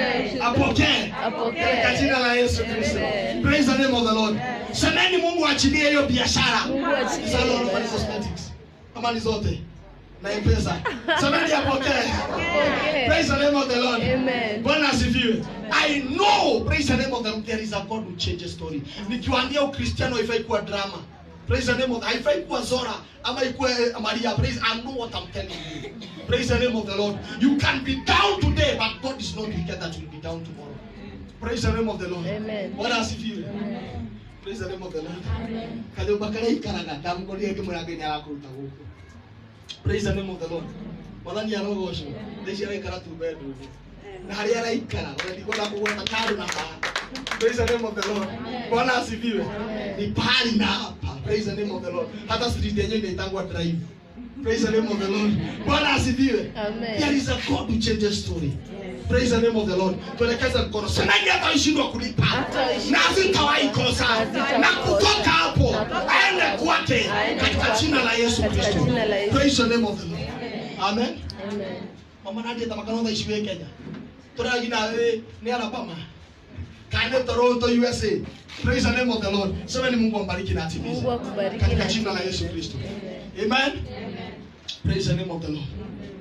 Apokee. Apokee. Katika jina la Yesu Kristo. Praise the name of the Lord. Semeni Mungu achilie hiyo biashara. Mungu achilie. Sasa unaona ni cosmetics. Kama ni zote. Na M-Pesa. Semeni apokee. Apokee. Praise the name of the Lord. Amen. Bwana asifiwe. I know, praise the name of the Lord, there is a God who changes story. Nikiwaambia Ukristiano haifai kuwa drama. Praise the name of haifai kuwa Zora ama ikuwe Maria. Praise I know what I'm telling you. Praise the name of the Lord. You can be down today, but God is not wicked that you'll be down tomorrow. Praise the name of the Lord. Amen. Bwana asifiwe. Praise the name of the Lord. Kanyumba karĩa ikaraga ndamũkorire ngĩmwĩra Ngai nĩarakũruta gũkũ. Praise the name of the Lord. Mwathani arogocwo. Thaa ici araikara tu bedroom. Na harĩa araikara ũrendikwo na kũgweta kando na haha. Praise the name of the Lord. Bwana asifiwe. Ni pahali na hapa. Praise the name of the Lord. Hata street yenyewe inaitangwa drive. Praise the name of the Lord. Bwana asifiwe. Amen. There is a God who changes story. Praise the name of the Lord. Tuelekeze mkono. Semeni hata ishindwa kulipa. Hataishindwa Na hazitawahi kosa. Hazitawahi Na kosa. kutoka hapo Na kutoka aende hapo. kwake Aende katika kwake. jina la Yesu Katika Kristo. jina la Yesu. Praise the name of the Lord. Amen. Amen. Mama Nadia tamakano ishiwe Kenya. Tora gina we ni Alabama. Kane Toronto USA. Praise the name of the Lord. Semeni Mungu ambariki na atimize. Mungu akubariki Katika na jina la Yesu Kristo. Amen. Amen. Praise the name of the Lord.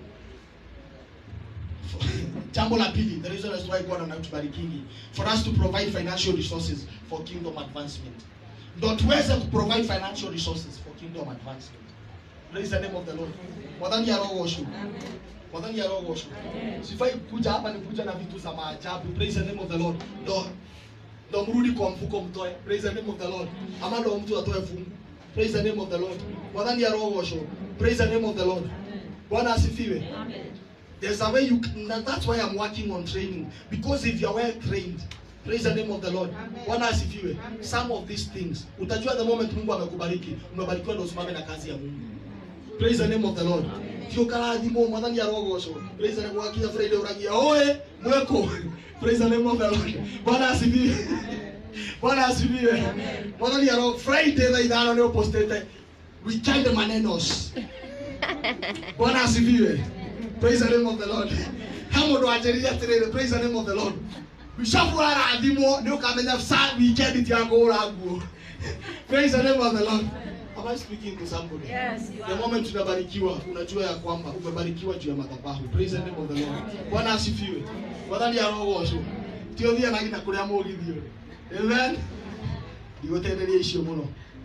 Jambo la pili, the reason as why God anatubarikingi for us to provide financial resources for kingdom advancement. Ndio tuweze kuprovide financial resources for kingdom advancement. Praise the name of the Lord. Mwadhani ya roho osho. Mwadhani ya roho osho. Sifai kuja hapa ni kuja na vitu za maajabu. Praise the name of the Lord. Ndio ndio mrudi kwa mfuko mtoe. Praise the name of the Lord. Ama ndio mtu atoe fungu. Praise the name of the Lord. Mwadhani ya roho osho. Praise the name of the Lord. Bwana asifiwe. There's a way you can, and that's why I'm working on training. Because if you're well trained, praise the name of the Lord. Bwana asifiwe. Some of these things, utajua the moment Mungu amekubariki, umebarikiwa ndio usimame na kazi ya Mungu. Praise the name of the Lord. Kio karathimo mwathani arogocwo. Praise the name of Kinya Friday uragia oe mweko. Praise the name of the Lord. Bwana asifiwe. Bwana asifiwe. Mwathani aro Friday thaa ithano nĩ upostete weekend manenos. Bwana asifiwe. Praise the name of the Lord. Ha mũndũ anjĩrire atĩrĩrĩ, praise the name of the Lord. Bishop arathimwo nĩ ũkamenya sa weekend ti ya kũhũra nguo. Praise the name of the Lord. Am I speaking to somebody? Yes, you The moment unabarikiwa unajua ya kwamba umebarikiwa juu ya madhabahu. Praise the name of the Lord. Bwana asifiwe. Wathani arogocwo. Ti ũthiĩ na nginya kũrĩa mũgithio. Amen. Ndigũteithĩria icio mũno.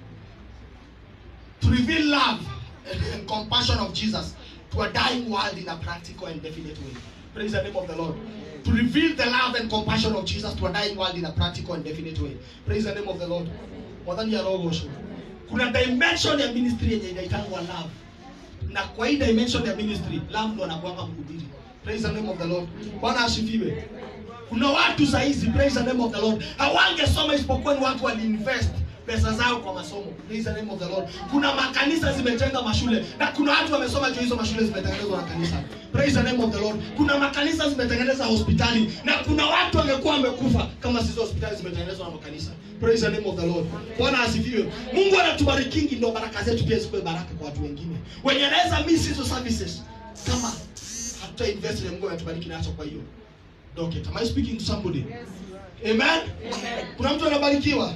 To reveal love and compassion of Jesus to a dying world in a practical and definite way. Praise the name of the Lord. To reveal the love and compassion of Jesus to a dying world in a practical and definite way. Praise the name of the Lord. Mwathani arogocwo. Kuna dimension ya ministry yenye inaitangwa love. Na kwa hii dimension ya ministry, love ndo anakuanga mhubiri. Praise the name of the Lord. Bwana asifiwe. Kuna watu saa hizi, praise the name of the Lord, hawangesoma isipokuwa ni watu waliinvest pesa zao kwa masomo praise the name of the lord kuna makanisa zimejenga mashule na kuna watu wamesoma juu hizo mashule zimetengenezwa na kanisa praise the name of the lord kuna makanisa zimetengeneza hospitali na kuna watu wangekuwa wamekufa kama sizo hospitali zimetengenezwa na makanisa praise the name of the lord bwana asifiwe mungu anatubarikingi ndo baraka zetu pia zikuwe baraka kwa watu wengine wenye anaweza miss hizo services kama hatuta invest na mungu anatubariki nacho kwa hiyo docket am i speaking to somebody amen kuna mtu anabarikiwa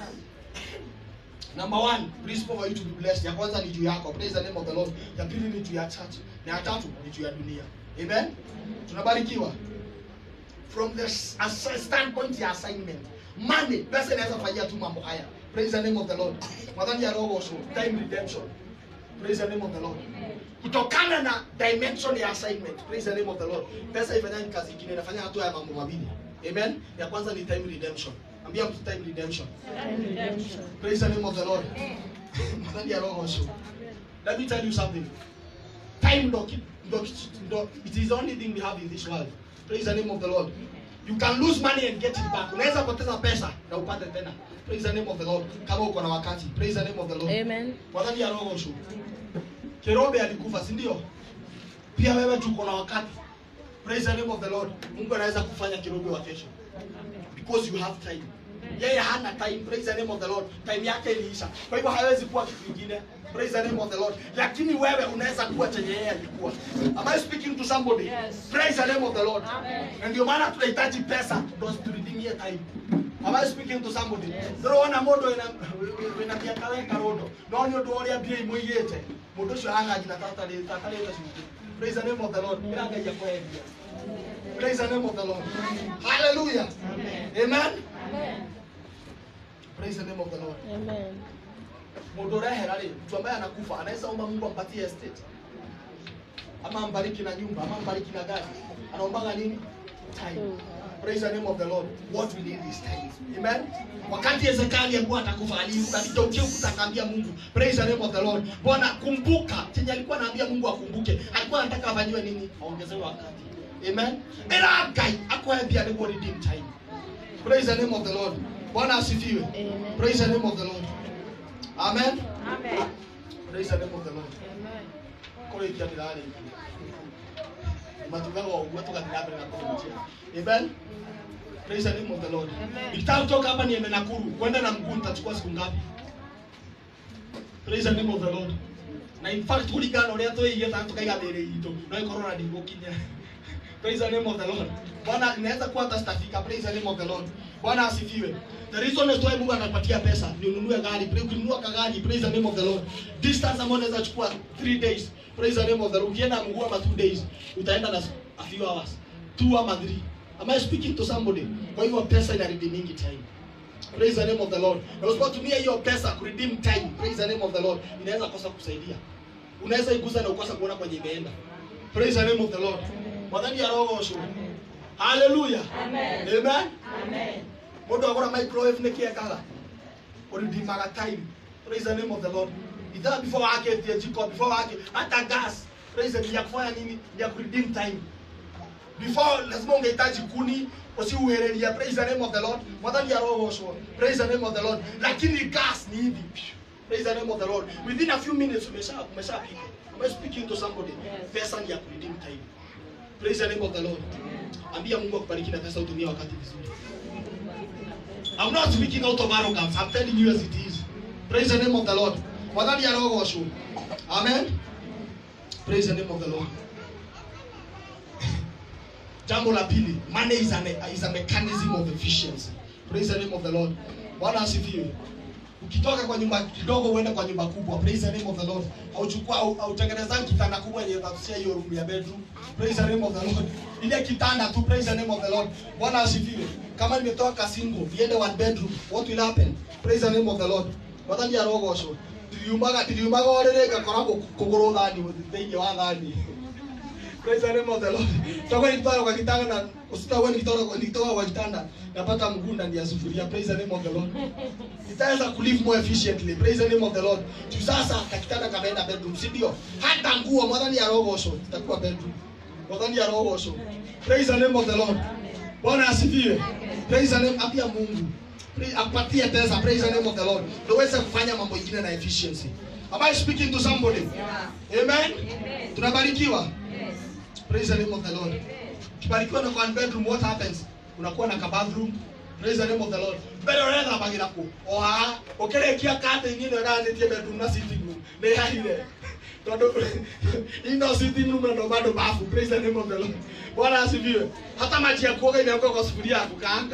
number one principle for you to be blessed ya kwanza ni juu yako praise the name of the lord ya pili ni juu ya church na ya tatu ni juu ya dunia amen tunabarikiwa from the s- as- standpoint ya assignment money pesa inaweza fanyia tu mambo haya praise the name of the lord madhani ya roho so time redemption praise the name of the lord kutokana na dimension ya assignment praise the name of the lord pesa ifanyangi kazi ingine inafanya hatua ya mambo mawili amen ya kwanza ni time redemption ambia mtu time redemption Redemption. Praise the name of the Lord. Madhani ya roho so. Let me tell you something. Time ndo ki- ndo ki- ndo it is the only thing we have in this world. Praise the name of the Lord. You can lose money and get it back. Unaweza poteza pesa na upate tena. Praise the name of the Lord. Kama uko na wakati. Praise the name of the Lord. Amen. Madhani ya roho so. Kerobe alikufa, si ndio? Pia wewe tuko na wakati. Praise the name of the Lord. Mungu anaweza kufanya kirobe wa kesho because you have time yeye hana time praise the name of the lord time yake iliisha kwa hivyo hawezi kuwa kitu kingine praise the name of the lord lakini wewe unaweza kuwa chenye yeye alikuwa am i speaking to somebody Yes. praise the name of the lord Amen. na ndio maana tunahitaji pesa ndo turidimie time am i speaking to somebody ndĩrona mũndũ wĩna wĩna mĩaka weka rũndũ no nĩ ũndũ wa ũrĩa mbia imũigĩte mũndũ ũcio aranganyi na tatarĩte cumbĩ praise the name of the lord ĩrangaia kwendia praise the name of the lord hallelujah amen praise the name of the lord Amen. mũndũ ũrehera rĩ mtu ambaye anakufa anaweza omba mungu ampatie estate ama ambariki na nyumba ama ambariki na gari anaombaga nini time praise the name of the lord what we need is time amen wakati Ezekiel alikuwa atakufa aligeukia ukuta akaambia mungu praise the name of the lord bwana kumbuka chenye alikuwa anaambia mungu akumbuke alikuwa anataka afanyiwe nini aongezewe wakati amen ila ngai akwambia niguo redeem time praise the name of the lord bwana asifiwe Amen. praise the name of the lord amen Amen. praise the name of the lord Amen. kũrĩkia ndĩrarĩkia matugaga ũguo tũgathiĩ na mbere na kũhunjia amen praise the name of the lord Amen. nikitaka kutoka hapa niende nakuru kwenda na mguu nitachukua siku ngapi praise the name of the lord na in fact kũringana na ũrĩa twĩige kana tukaiga mĩĩrĩ itũ no ikorwo na ndigũkinya praise the name of the lord bwana inaweza kuwa hata sitafika praise the name of the lord bwana asifiwe the reason is why mungu anapatia pesa ni ununue gari Pra- ukinunua kagari praise the name of the lord distance ambayo unaweza chukua 3 days praise the name of the lord ukienda mguu ama 2 days utaenda na a few hours 2 ama 3 am i speaking to somebody kwa hivyo pesa ina redeeming time praise the name of the lord na usipotumia hiyo pesa ku redeem time praise the name of the lord inaweza kosa kusaidia unaweza igusa na ukosa kuona kwenye imeenda praise the name of the lord mwathani arogocwo haleluya Amen. amen Amen. mundu agura microwave nä kä ekaga ũridimaga time praise the name of the lord ithaa before waketie jiko before wake hata gas praise the- ni ya kufanya nini ni ya kuredeem time before lazima ungehitaji kuni usiuhereria praise the name of the lord mwathani arogocwo praise the name of the lord lakini gas ni hivi praise the name of the lord within a few minutes umesha umeshapika am I speaking to somebody Yes. pesa ni ya kuredeem time praise the name of the lord ambia mungu akubariki na pesa utumie wakati vizuri I'm not speaking out of arrogance. I'm telling you as it is. Praise the name of the Lord. Mwathani arogocwo. Amen. Praise the name of the Lord. Jambo la pili, money is, an, is a mechanism of efficiency. Praise the name of the Lord. Bwana asifiwe. Ukitoka kwa nyumba kidogo uende kwa nyumba kubwa. Praise the name of the Lord. Auchukua au autengeneza kitanda kubwa yenye itakusia hiyo room ya bedroom. Praise the name of the Lord. Ile kitanda tu praise the name of the Lord. Bwana asifiwe. Kama nimetoka single, niende one bedroom, what will happen? Praise the name of the Lord. Mwathani arogocwo. Ndiriumaga ndiriumaga orĩrĩ ngakora kũgũrũ thani thĩinĩ wa thani. Praise the name of the Lord. Tutakuwa nikitoka kwa kitanda na usitakuwa nikitoka kwa nikitoka kwa kitanda napata mguu ndani ya sufuria. Praise the name of the Lord. Nitaweza kulive more efficiently. Praise the name of the Lord. Tu sasa kakitanda kameenda bedroom, si ndio? Hata nguo mwadhani ya rogosho itakuwa bedroom. Mwadhani ya rogosho. Praise the name of the Lord. Bwana asifiwe. Praise the name apia Mungu. Pri- akupatie pesa praise the name of the lord ndio uweze kufanya mambo ingine na efficiency am i speaking to somebody amen tunabarikiwa praise the name of the lord ukibarikiwa na one bedroom what happens unakuwa na ka bathroom praise the name of the lord mbere uretha bagira ku oha ukirekia kate ingine ũgathĩtie bedroom na sitting room nĩ haire tondũ ino sitting room na ndo bado bafu praise the name of the lord bwana asifiwe hata maji ya kuoga imewekwa kwa sufuria ya kukaanga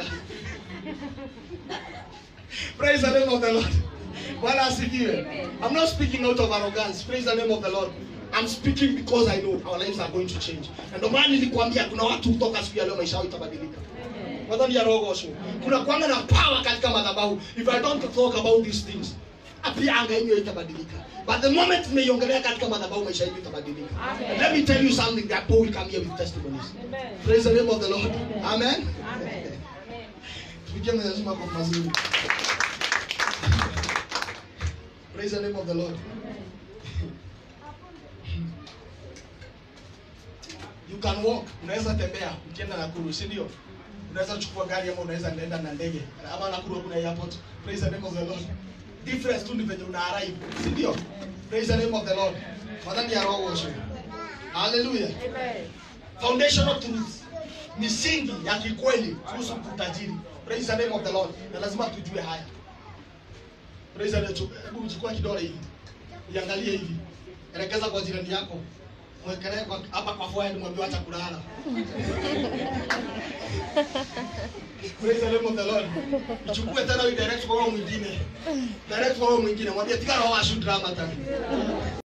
praise the name of the lord bwana asifiwe i'm not speaking out of arrogance praise the name of the lord I'm speaking because I know our lives are going to change. Na ndio maana nilikwambia kuna watu kutoka siku ya leo maisha yao itabadilika. Whether ni ya roho osho. Kuna kwanga na power katika madhabahu. If I don't talk about these things, pia anga yenyewe itabadilika. But the moment tumeiongelea katika madhabahu maisha yetu itabadilika. And let me tell you something that Paul will come here with testimonies. Praise the name of the Lord. Amen. Tupigie Mwenyezi Mungu makofi mazuri. Praise the name of the Lord. You can walk, unaweza tembea ukienda Nakuru, si ndio? Unaweza kuchukua gari ama unaweza nenda na ndege. Ama Nakuru kuna airport. Praise the name of the Lord. Difference tu ni venye una arrive, si ndio? Praise the name of the Lord. Madhani ya roho osho. Hallelujah. Foundational truths. Misingi ya kikweli kuhusu utajiri. Praise the name of the Lord. Na lazima tujue haya. Praise the Lord. Hebu chukua kidole hivi. Iangalie hivi. Elekeza kwa jirani yako. Mwekelee kwa hapa kwa forehead mwambie acha kulala. Praise the name of the Lord. Ichukue tena uidirect kwa huyo mwingine. Direct kwa huyo mwingine. Mwambie tika roho ashu drama tani.